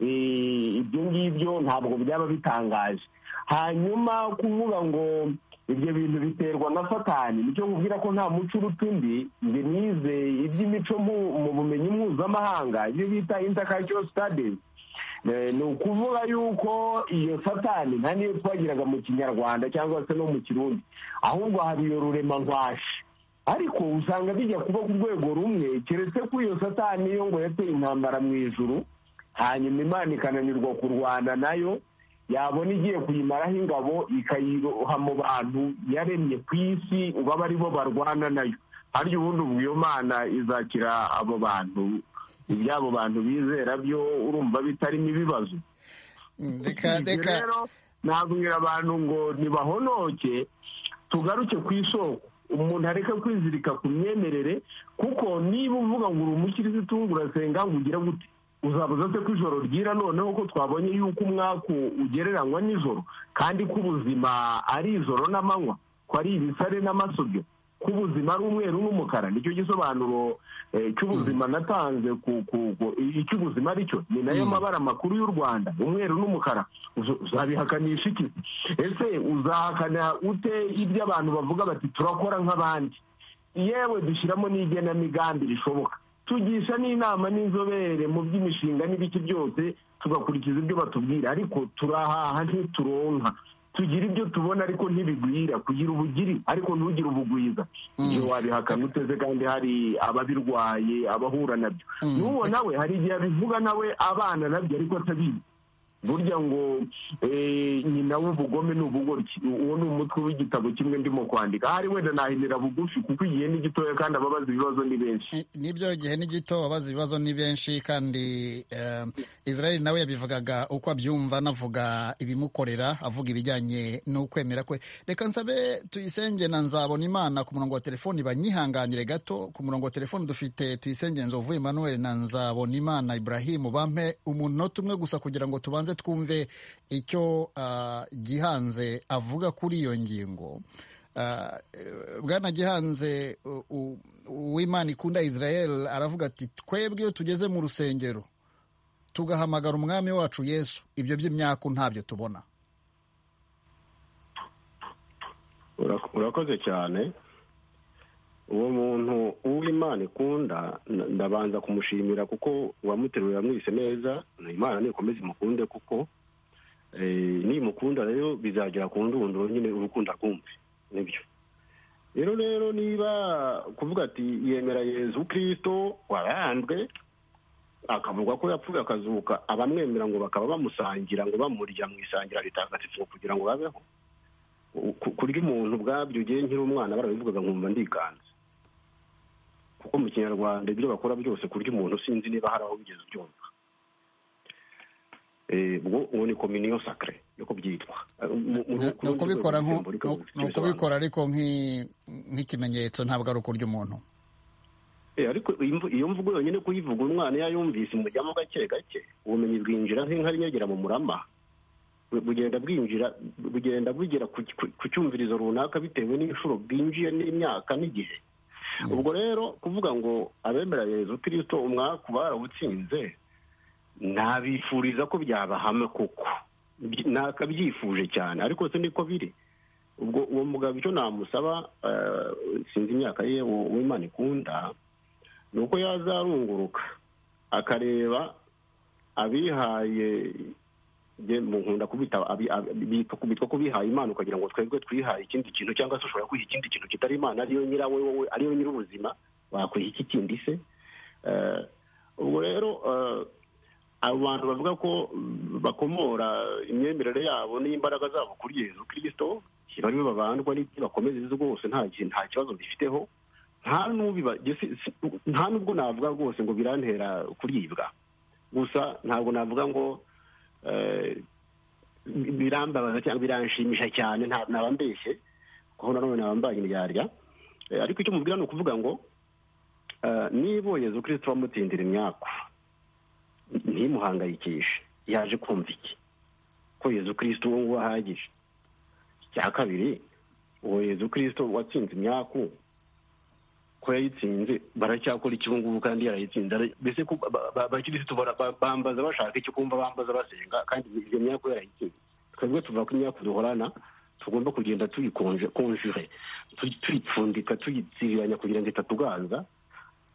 ibyo ngibyo ntabwo byaba bitangaje hanyuma kuvuga ngo ibyo bintu biterwa na satani nicyo nkubwira ko nta muco uruta undi ngo nize iby'imico mu bumenyi mpuzamahanga ibyo bita intakacyo studies ni ukuvuga yuko iyo satani nta niyo twagiraga mu kinyarwanda cyangwa se no mu kirundi ahubwo hari iyo ruremankwashe ariko usanga bijya kuba ku rwego rumwe keretse ko iyo satani yo ngo yateye intambara mu ijuru hanyuma imana ikananirwa kurwana nayo yabona igiye kuyimaraho ingabo ikayiroha mu bantu yaremye ku isi baba ari bo barwana nayo harya ubundi ubwo iyo mana izakira abo bantu iby'abo bantu bizera byo urumva bitarimo ibibazo rero nabwira abantu ngo ntibahonoke tugaruke ku isoko umuntu areke kwizirika ku myemerere kuko niba uvuga ngo uri umukirisitu urasenga ngo ugire gute uzabuze se ko ijoro ryira noneho ko twabonye yuko umwaku ugereranywa nijoro kandi ko ubuzima ari ijoro n'amanywa ko ari ibisare n'amasobyo ko ubuzima ari umweru n'umukara nicyo gisobanuro cy'ubuzima natanze icyo ubuzima ari cyo ni nayo mabara makuru y'u rwanda umweru n'umukara uzabihakanisha iki ese uzahakana ute ibyo abantu bavuga bati turakora nk'abandi yewe dushyiramo n'igenamigambi rishoboka tugisha n'inama n'inzobere mu by'imishinga n'ibiki byose tugakurikiza ibyo batubwira ariko turahaha ntituronka tugira ibyo tubona ariko ntibigwira kugira ubugiri ariko ntugire ubugwiza iyo wabihakana uteze kandi hari ababirwaye abahura nabyo n'uwo nawe hari igihe abivuga nawe abana nabyo ariko atabizi burya ngo nyina w'ubugome ni ubugoryi uwo ni umutwe w'igitabo kimwe ndimo kwandika ahari wenda nahinira bugufi kuko igihe ni gitoya kandi ababaza ibibazo ni benshi n'ibyo igihe ni gito ababaza ibibazo ni benshi kandi israel nawe yabivugaga uko abyumva anavuga ibimukorera avuga ibijyanye n'ukwemera kwe reka nsabe tuyisenge na nzabona imana ku murongo wa telefoni banyihanganire gato ku murongo wa telefoni dufite tuyisenge nzovu emmanuel na nzabona imana ibrahim bampe umunota umwe gusa kugira ngo tubanze twumve icyo gihanze avuga kuri iyo ngingo bwana gihanze uwimana ikunda israel aravuga ati twebwe iyo tugeze mu rusengero tugahamagara umwami wacu yesu ibyo by'imyaku ntabyo tubona urakoze cyane uwo muntu uw'imana ikunda ndabanza kumushimira kuko uwamuteruye yamwise neza imana nikomeze imukunde kuko nimukunda rero bizagera ku ndunduro nyine urukundo rwumve nibyo rero rero niba kuvuga ati yemera yezu kirisito waranzwe akavuga ko yapfuye akazuka abamwemera ngo bakaba bamusangira ngo bamurya mu isangira ritagatifu kugira ngo babeho Ku- kurya umuntu ubwabyo ugiye nkiri umwana barabivugaga nkumva ndikanze kuko mu kinyarwanda ibyo bakora byose kurya umuntu sinzi niba hari aho bigeze ubyumva Eh, ubwo uwo ni kominiyo sakire niko byitwa ni ukubikora nko- ni ukubikora ariko nk'i- nk'ikimenyetso ntabwo ari ukurya umuntu Eh, ariko iyo mvu- iyo mvugo yonyine kuyivuga umwana iyo ayumvise imujyamo gake gake ubumenyi bwinjira nk'inka nyegera mu murama Bu- bugenda bwinjira bugenda bugera ku ku- ku cyumvirizo runaka bitewe n'inshuro bwinjiye n'imyaka n'igihe ubwo rero kuvuga ngo abemera yezu kirisito umwaku barawutsinze ntabifuriza ko byabahama koko Byi- nakabyifuje cyane ariko se niko biri ubwo uwo mugabo icyo namusaba eh, sinzi imyaka ye uwo uwo imana ikunda ni uko yazarunguruka akareba abihaye njye mu nkunda kubita abi- abi- bitwa bitwa ko bihaye imana ukagira ngo twebwe twihaye ikindi kintu cyangwa se ushobora kwiha ikindi kintu kitari imana ariyo nyirawe wowe ariyo nyir'ubuzima wakwiha iki kindi se Eh, ubwo rero eh, abo bantu bavuga ko mm, bakomora imyemerere yabo n'imbaraga zabo kuri yezu kirisito bari babandwa n'ibyo bakomeza izo rwose nta kintu nta kibazo bifiteho nta n'ubiba si- si- nta n'ubwo navuga rwose ngo birantera kuribwa gusa ntabwo navuga ngo eh, birambabaza cyangwa biranshimisha cyane nta- naba mbeshye kuko nanone naba mbanye imyarya Eh, ariko icyo mubwira ni ukuvuga ngo eh, niba uwo yezu kirisito wamutsindira imyaku ntimuhangayikishe yaje kumva iki ko yezu kirisito uwo nguwo ahagije icya kabiri uwo yezu kirisito watsinze imyaku ko yayitsinze baracyakora iki ubu ngubu kandi yarayitsinze Ara- mbese ko ba- ba- abakirisitu bara- ba- bambaza bashaka icyo kumva bambaza basenga kandi iyo myaka yarayitsinze twebwe tuvuga ko imyaka duhorana tugomba kugenda tuyikonje konjure tu- tuyipfundika tuyitsiranya kugira ngo itatuganza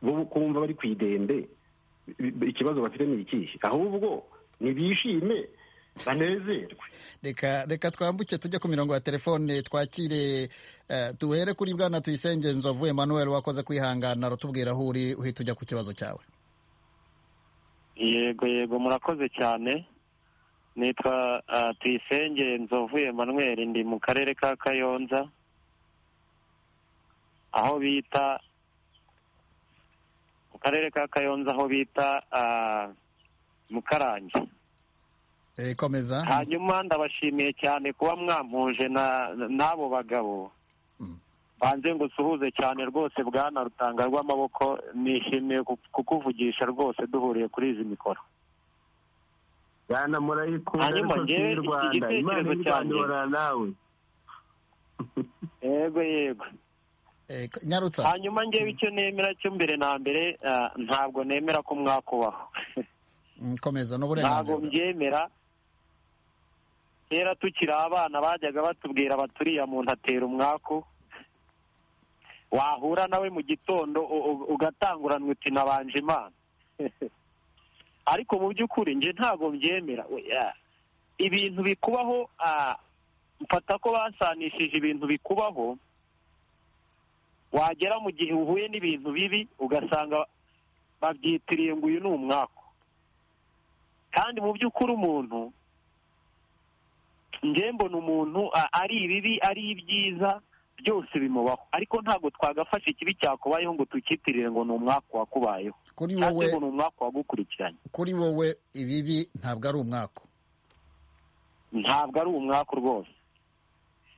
bo kumva bari ku idembe i- ikibazo bafite ni ikihe ahubwo nibishime banezerwe reka reka twambuke tujye ku mirongo ya telefone twakire eh, duhere kuri bwana tuyisenge nzovu emmanuel wakoze kwihangana aratubwira aho uri uhita ujya ku kibazo cyawe yego yego murakoze cyane nitwa ah, tuyisenge nzovu emanuel ndi mu karere ka kayonza aho bita mu karere ka kayonza aho bita ah, mukarange Eh, komeza hanyuma ndabashimiye cyane kuba mwampuje na- n'abo bagabo banze ngo usuhuze cyane rwose bwana rutanga rw'amaboko nishimiye ku- kukuvugisha rwose duhuriye kuri izi mikoro bwana murayikunda Hanyuma ariko si njyewe iy'u iki rwanda gitekerezo imana y'u rwanda cyanjye- ihorana nawe yego yego nyarutsa hanyuma ngewe icyo nemera cyo mbere na mbere ah, ntabwo nemera ko mwakubaho Mm, komeza ntabwo n'uburenganzira mbyemera kera tukiri abana bajyaga batubwira baturiya muntu atera umwaku wahura nawe mu gitondo u- u- ugatanguranwa uti nabanje imana ariko mu by'ukuri nje ntabwo mbyemera Oya. ibintu bikubaho ah, mfata ko basanishije ibintu bikubaho wagera mu gihe uhuye n'ibintu bibi ugasanga babyitiriye ngo uyu ni umwaku kandi mu by'ukuri umuntu nge mbona umuntu a- ari ibibi ari ibyiza byose bimubaho ariko ntabwo twagafasha ikibi cyakubayeho ngo tukitirire ngo ni umwaka wakubayeho Kuri cyangwa wowe- ngo ni umwaka wagukurikiranye kuri wowe ibibi ntabwo ari umwaka ntabwo ari umwaka rwose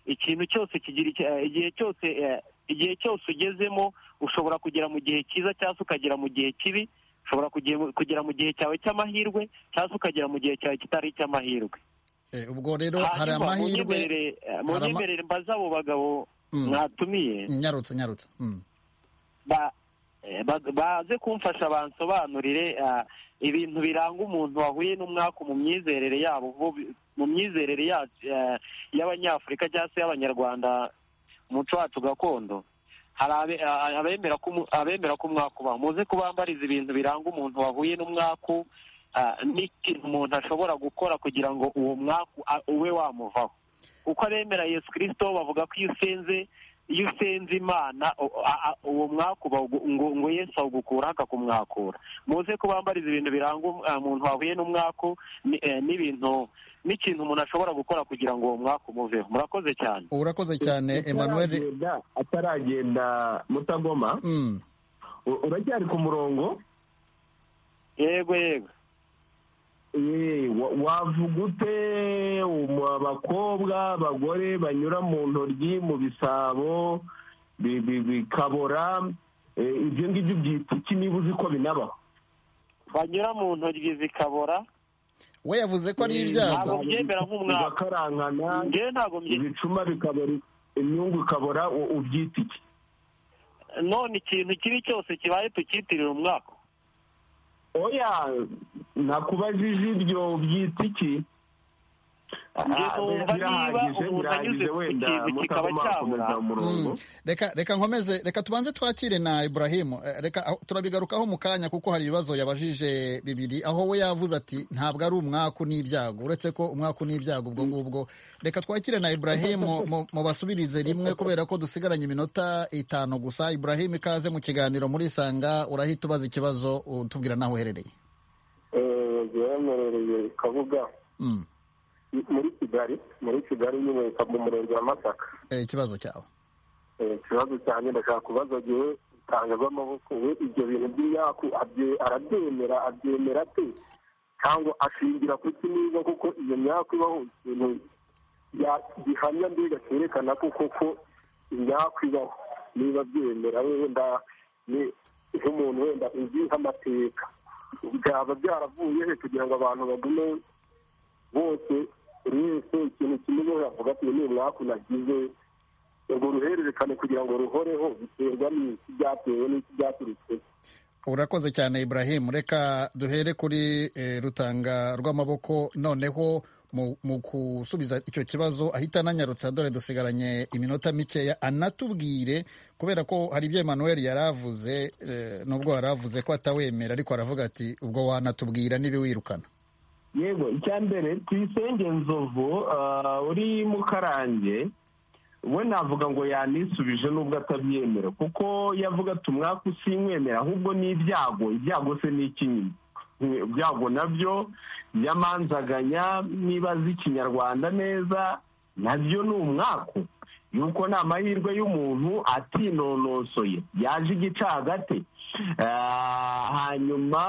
ikintu cyose kigira icya- igihe cyose eh, igihe cyose ugezemo ushobora kugera mu gihe cyiza cyangwa se ukagera mu gihe kibi ushobora kuge- kugera mu gihe cyawe cy'amahirwe cyangwa se ukagera mu gihe cyawe kitari icy'amahirwe Eh, ubwo rero hari Hanyuma amahirwe munyemerere- eh, hari ama- munyemerere mbaze abo bagabo Mm. mwatumiye nyarutsa nyarutsa Mm. ba- eh, ba- baze kumfasha bansobanurire ah, ibintu biranga umuntu wahuye n'umwaka mu myizerere yabo bo bi- mu myizerere yacu, eh, y'abanyafurika cyangwa se y'abanyarwanda umuco wacu gakondo hari abe- a- abemera ko umu- abemera ko umwaka ubaho muze kubambariza ibintu biranga umuntu wahuye n'umwaku ah, n'ikintu umuntu ashobora gukora kugira ngo uwo mwaku a- ube wamuvaho kuko abemera yesu kirisito bavuga ko iyo usenze iyo usenze imana uwo mwaka uba ngo yesu awugukura akakumwakura muze ko bambariza ibintu biranga umuntu wahuye n'umwaku n'ibintu n'ikintu umuntu ashobora gukora kugira ngo uwo mwaka umuveho murakoze cyane urakoze cyane emmanuel ataragenda mutagoma uracyari ku murongo yego yego wavuga ute abakobwa abagore banyura mu ntoryi mu bisabo bikabora ibyo ngibyo byitwa iki niba uzi ko binabaho banyura mu ntoryi zikabora we yavuze ko ari ibyago bigakarankana ibicuma bikabora imyungu ikabora ubyita iki none ikintu kibi cyose kibaye tukitirira umwaka oya nakubajije ibyo ubyita iki reka nkomeze reka tubanze twakire na iburahimu reka turabigarukaho mu kanya kuko hari ibibazo yabajije bibiri aho we yavuze ati ntabwo ari umwaku n'ibyago uretse ko umwaku n'ibyago ubwo ngubwo reka twakire na iburahimu mu basubirize rimwe kubera ko dusigaranye iminota itanu gusa iburahimu ikaze mu kiganiro muri sanga urahita ubaza ikibazo utubwira n'aho uherereye gihemerereye kabuga muri kigali muri kigali nyine mu murenge wa masaka ikibazo cyawe ikibazo cyanjye ndashaka kubaza igihe itanga ry'amaboko we ibyo bintu by'iyaku arabyemera abyemera ate cyangwa ashingira ku niba kuko iyo myaku ibaho ikintu gihamya mbega cyerekana ko koko imyaku ibaho niba byemera wenda nk'umuntu wenda uzi nk'amateka byaba byaravuye he kugira ngo abantu bagume bose buri wese ikintu kimeze yavuga ati ni umwaku nagize urwo ruhererekane kugira ngo ruhoreho biterwa n'iki byatewe n'iki byaturutse urakoze cyane ibrahim reka duhere kuri rutanga rw'amaboko noneho mu gusubiza icyo kibazo ahita ananyarutse dore dusigaranye iminota mikeya anatubwire kubera ko hari ibyo emanuel yari avuze nubwo yari avuze ko atawemera ariko aravuga ati ubwo wanatubwira niba wirukana yego icya mbere tuyisenge nzovu uri mukarange we navuga ngo yanisubije nubwo atabyemera kuko yavuga ati umwaka usinywemera ahubwo ni ibyago ibyago se ni ikinyuma ibyago nabyo byamanzaganya niba azi ikinyarwanda neza nabyo ni umwaku yuko ni amahirwe y'umuntu atinonosoye yaje igicagate hanyuma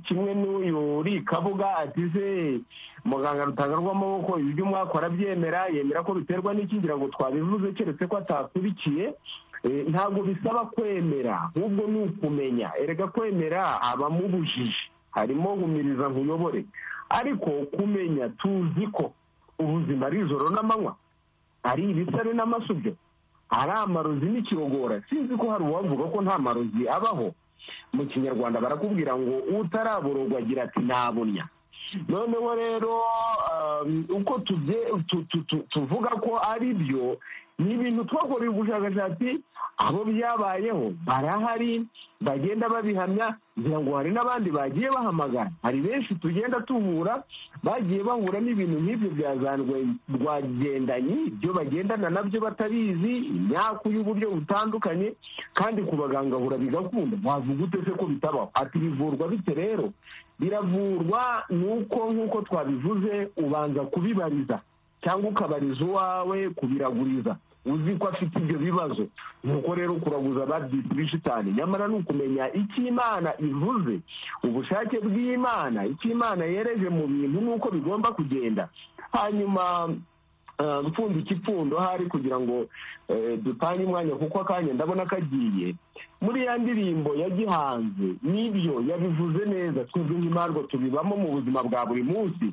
kimwe n'uyu uri kabuga atize muganga rutanga rw'amaboko ibyo umwaka arabyemera yemera ko biterwa n'ikingira ngo twabivuze keretse ko atakurikiye ntabwo bisaba kwemera ahubwo ni ukumenya erega kwemera abamubujije harimo humiriza nkuyobore ariko kumenya tuzi ko ubuzima ari ijoro n'amanywa hari ibisare n'amasubyo hari amarozi n'ikigogora sinzi ko hari uwavuga ko nta marozi abaho mu kinyarwanda barakubwira ngo utarabororwa agira ati ntabunya noneho rero uko tuvuga ko ari byo ni ibintu twakoreye ubushakashatsi abo byabayeho barahari bagenda babihamya kugira ngo hari n'abandi bagiye bahamagara hari benshi tugenda tuvura bagiye bahura n'ibintu nk'ibyo bya za rwagendanyi ibyo bagendana nabyo batabizi imyaku y'uburyo butandukanye kandi ku baganga hura bigakunda wavuga ute se ko bitabaho ati bivurwa bite rero biravurwa ni uko nk'uko twabivuze ubanza kubibariza cyangwa ukabariza uwawe kubiraguriza uzi ko afite ibyo bibazo nuko rero kuraguza babyita ibishitani nyamara ni ukumenya icyo imana ivuze ubushake bw'imana icyo imana yereje mu bintu nuko bigomba kugenda hanyuma mpfundo ikipfundo ahari kugira ngo dutange umwanya kuko akanya ndabona kagiye muri ya ndirimbo yagihanze n'ibyo yabivuze neza twebwe nk'imarwa tubibamo mu buzima bwa buri munsi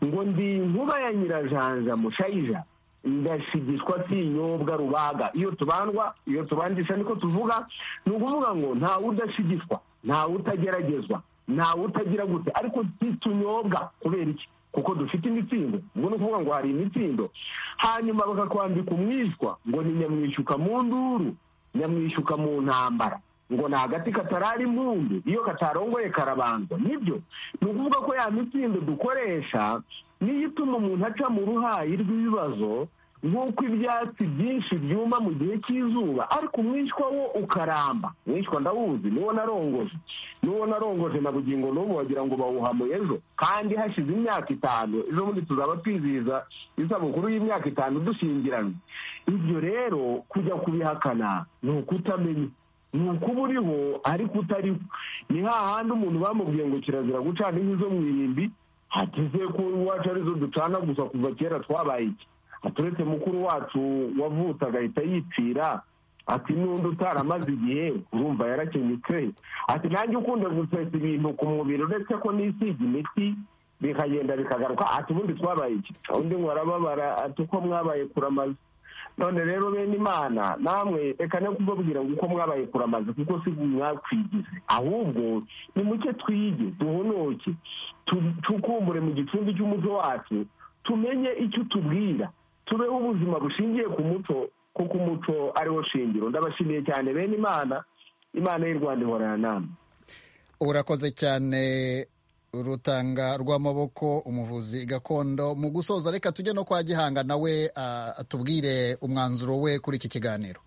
ngo ndi inkuba ya nyirajanja mushayija ndashigishwa sinyobwa rubaga iyo tubandwa iyo tubandisha niko tuvuga ni ukuvuga ngo ntawe udashigishwa ntawe utageragezwa ntawe utagira gute ariko ntitunyobwa kubera iki kuko dufite imitsindo ubwo ni ukuvuga ngo hari imitsindo hanyuma bakakwambika umwishywa ngo ni nyamwishyuka mu nduru nyamwishyuka mu ntambara ngo ni agati katarari impundu iyo katarongoye karabanza nibyo ni ukuvuga ko ya mitsindo dukoresha niyo ituma umuntu aca mu ruhayi rw'ibibazo nk'uko ibyatsi byinshi byuma mu gihe cy'izuba ariko umwishywa wo ukaramba umwishywa ndawuzi niwo narongoje niwo narongoje na bugingo n'ubu wagira ngo bawuhamuye ejo kandi hashize imyaka itanu ejo bundi tuzaba twizihiza isabukuru y'imyaka itanu dushyingiranywe ibyo rero kujya kubihakana ni ukutamenya ni ukuba uriho ariko utariho ni hahandi umuntu bamubwiye ngo kirazira gucana inkwi zo mu irimbi hateze ko iwacu arizo ducana gusa kuva kera twabaye iki aturetse mukuru wacu wavutse agahita yipfira ati n'undi utaramaze igihe urumva yarakenyutse ati nanjye ukunze gusesa ibintu ku mubiri uretse ko n'isiga imiti bikagenda bikagaruka ati ubundi twabaye iki undi ngo arababara ati uko mwabaye kuramaza none rero bene imana namwe reka no kubabwira ngo uko mwabaye kuramaze kuko si mwakwigize ahubwo nimuke twige duhonoke tukumbure mu gicumbi cy'umuco wacu tumenye icyo utubwira tubeho ubuzima bushingiye ku muco kuko umuco ariwo shingiro ndabashimiye cyane bene imana imana y'u rwanda ihorana namwe urakoze cyane rutanga rw'amaboko umuvuzi gakondo mu gusoza reka tujye no kwa gihanga nawe atubwire umwanzuro we kuri iki kiganiro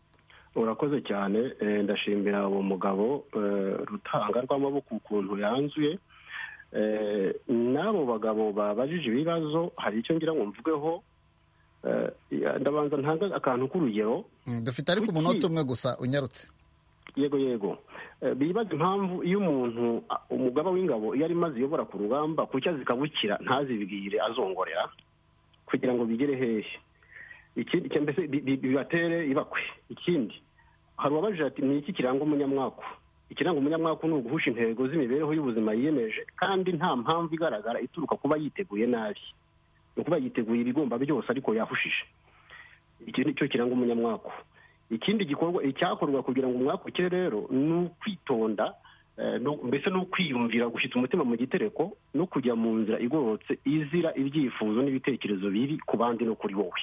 urakoze cyane ndashimira uwo mugabo rutanga rw'amaboko ukuntu yanzuye n'abo bagabo babajije ibibazo hari icyo ngira ngo mvugeho ndabanza ntange akantu k'urugero dufite ariko umunota umwe gusa unyarutse yego yego bibaza impamvu iyo umuntu umugaba w'ingabo iyo arimo aziyobora ku rugamba kuki azikabukira ntazibwire azongorera kugira ngo bigere hehe ikindi mbese bibatere ibakwe ikindi hari uwabajije ati ni iki kiranga umunyamwako ikiranga umunyamwaka ni uguhusha intego z'imibereho y'ubuzima yiyemeje kandi nta mpamvu igaragara ituruka kuba yiteguye nabi ni ukuba yiteguye ibigomba byose ariko yahushije iki ni cyo kiranga umunyamwaka ikindi gikorwa icyakorwa kugira ngo umwaka ukire rero ni ukwitonda mbese ni ukwiyumvira gushyitsa umutima mu gitereko no kujya mu nzira igororotse izira ibyifuzo n'ibitekerezo bibi ku bandi no kuri wowe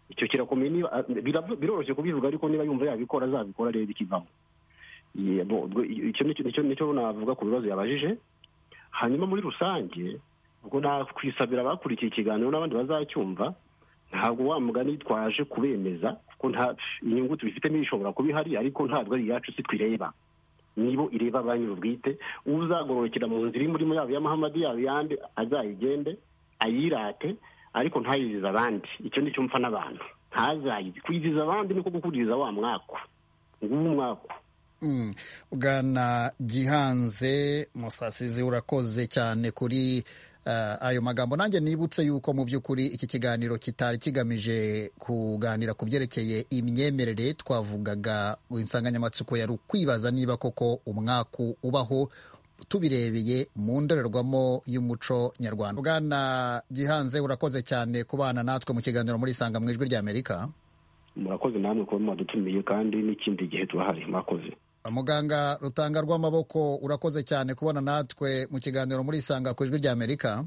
icyo kirakomeye biroroshye kubivuga ariko niba yumva yabikora azabikora arebe ikivamo icyo nicyo navuga ku bibazo yabajije hanyuma muri rusange ubwo nakwisabira abakurikiye ikiganiro n'abandi bazacyumva ntabwo wa mugani twaje kubemeza kuko nta inyungu tubifitemo ishobora kuba ihari ariko ntabwo ari iyacu si twireba nibo ireba ba nyir'ubwite uzagororokera mu nzira iri murimo yabo y'amahamadi yabo yandi azayigende ayirate ariko ntayizize abandi icyo nicyo mpfa n'abantu ntazayizi kwiziza abandi niko gukuriza wa mwako ngubu mwako bwana gihanze musasizi urakoze cyane kuri ayo magambo nanjye nibutse yuko mu by'ukuri iki kiganiro kitari kigamije kuganira ku byerekeye imyemerere twavugaga insanganyamatsiko yari ukwibaza niba koko umwaku ubaho tubirebeye mu ndorerwamo y'umuco nyarwanda bwana gihanze urakoze cyane kubana natwe mu kiganiro muri isanga mu ijwi ry'amerika murakoze namwe kuba mwadutumiye kandi n'ikindi gihe turahari mwakoze muganga rutanga rw'amaboko urakoze cyane kubona natwe mu kiganiro muri isanga ku ijwi ry'amerika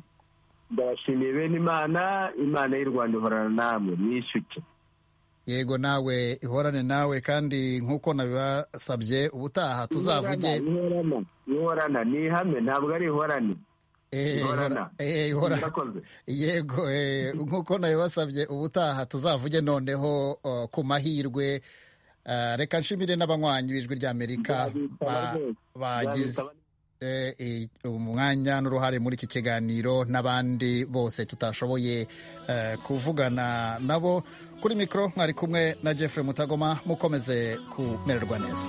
ndabashimiye bene imana imana y'u rwanda ihorana namwe mwishyuke yego nawe ihorane nawe kandi nk'uko nabibasabye ubutaha tuzavuge ihorana ni ihame ntabwo ari ihorane yego nk'uko nabibasabye ubutaha tuzavuge noneho ku mahirwe reka nshimire n'abanywanyi b'ijwi ry'amerika bagize umwanya n'uruhare muri iki kiganiro n'abandi bose tutashoboye kuvugana nabo kuri mikoro mwari kumwe na Jeffrey mutagoma mukomeze kumererwa neza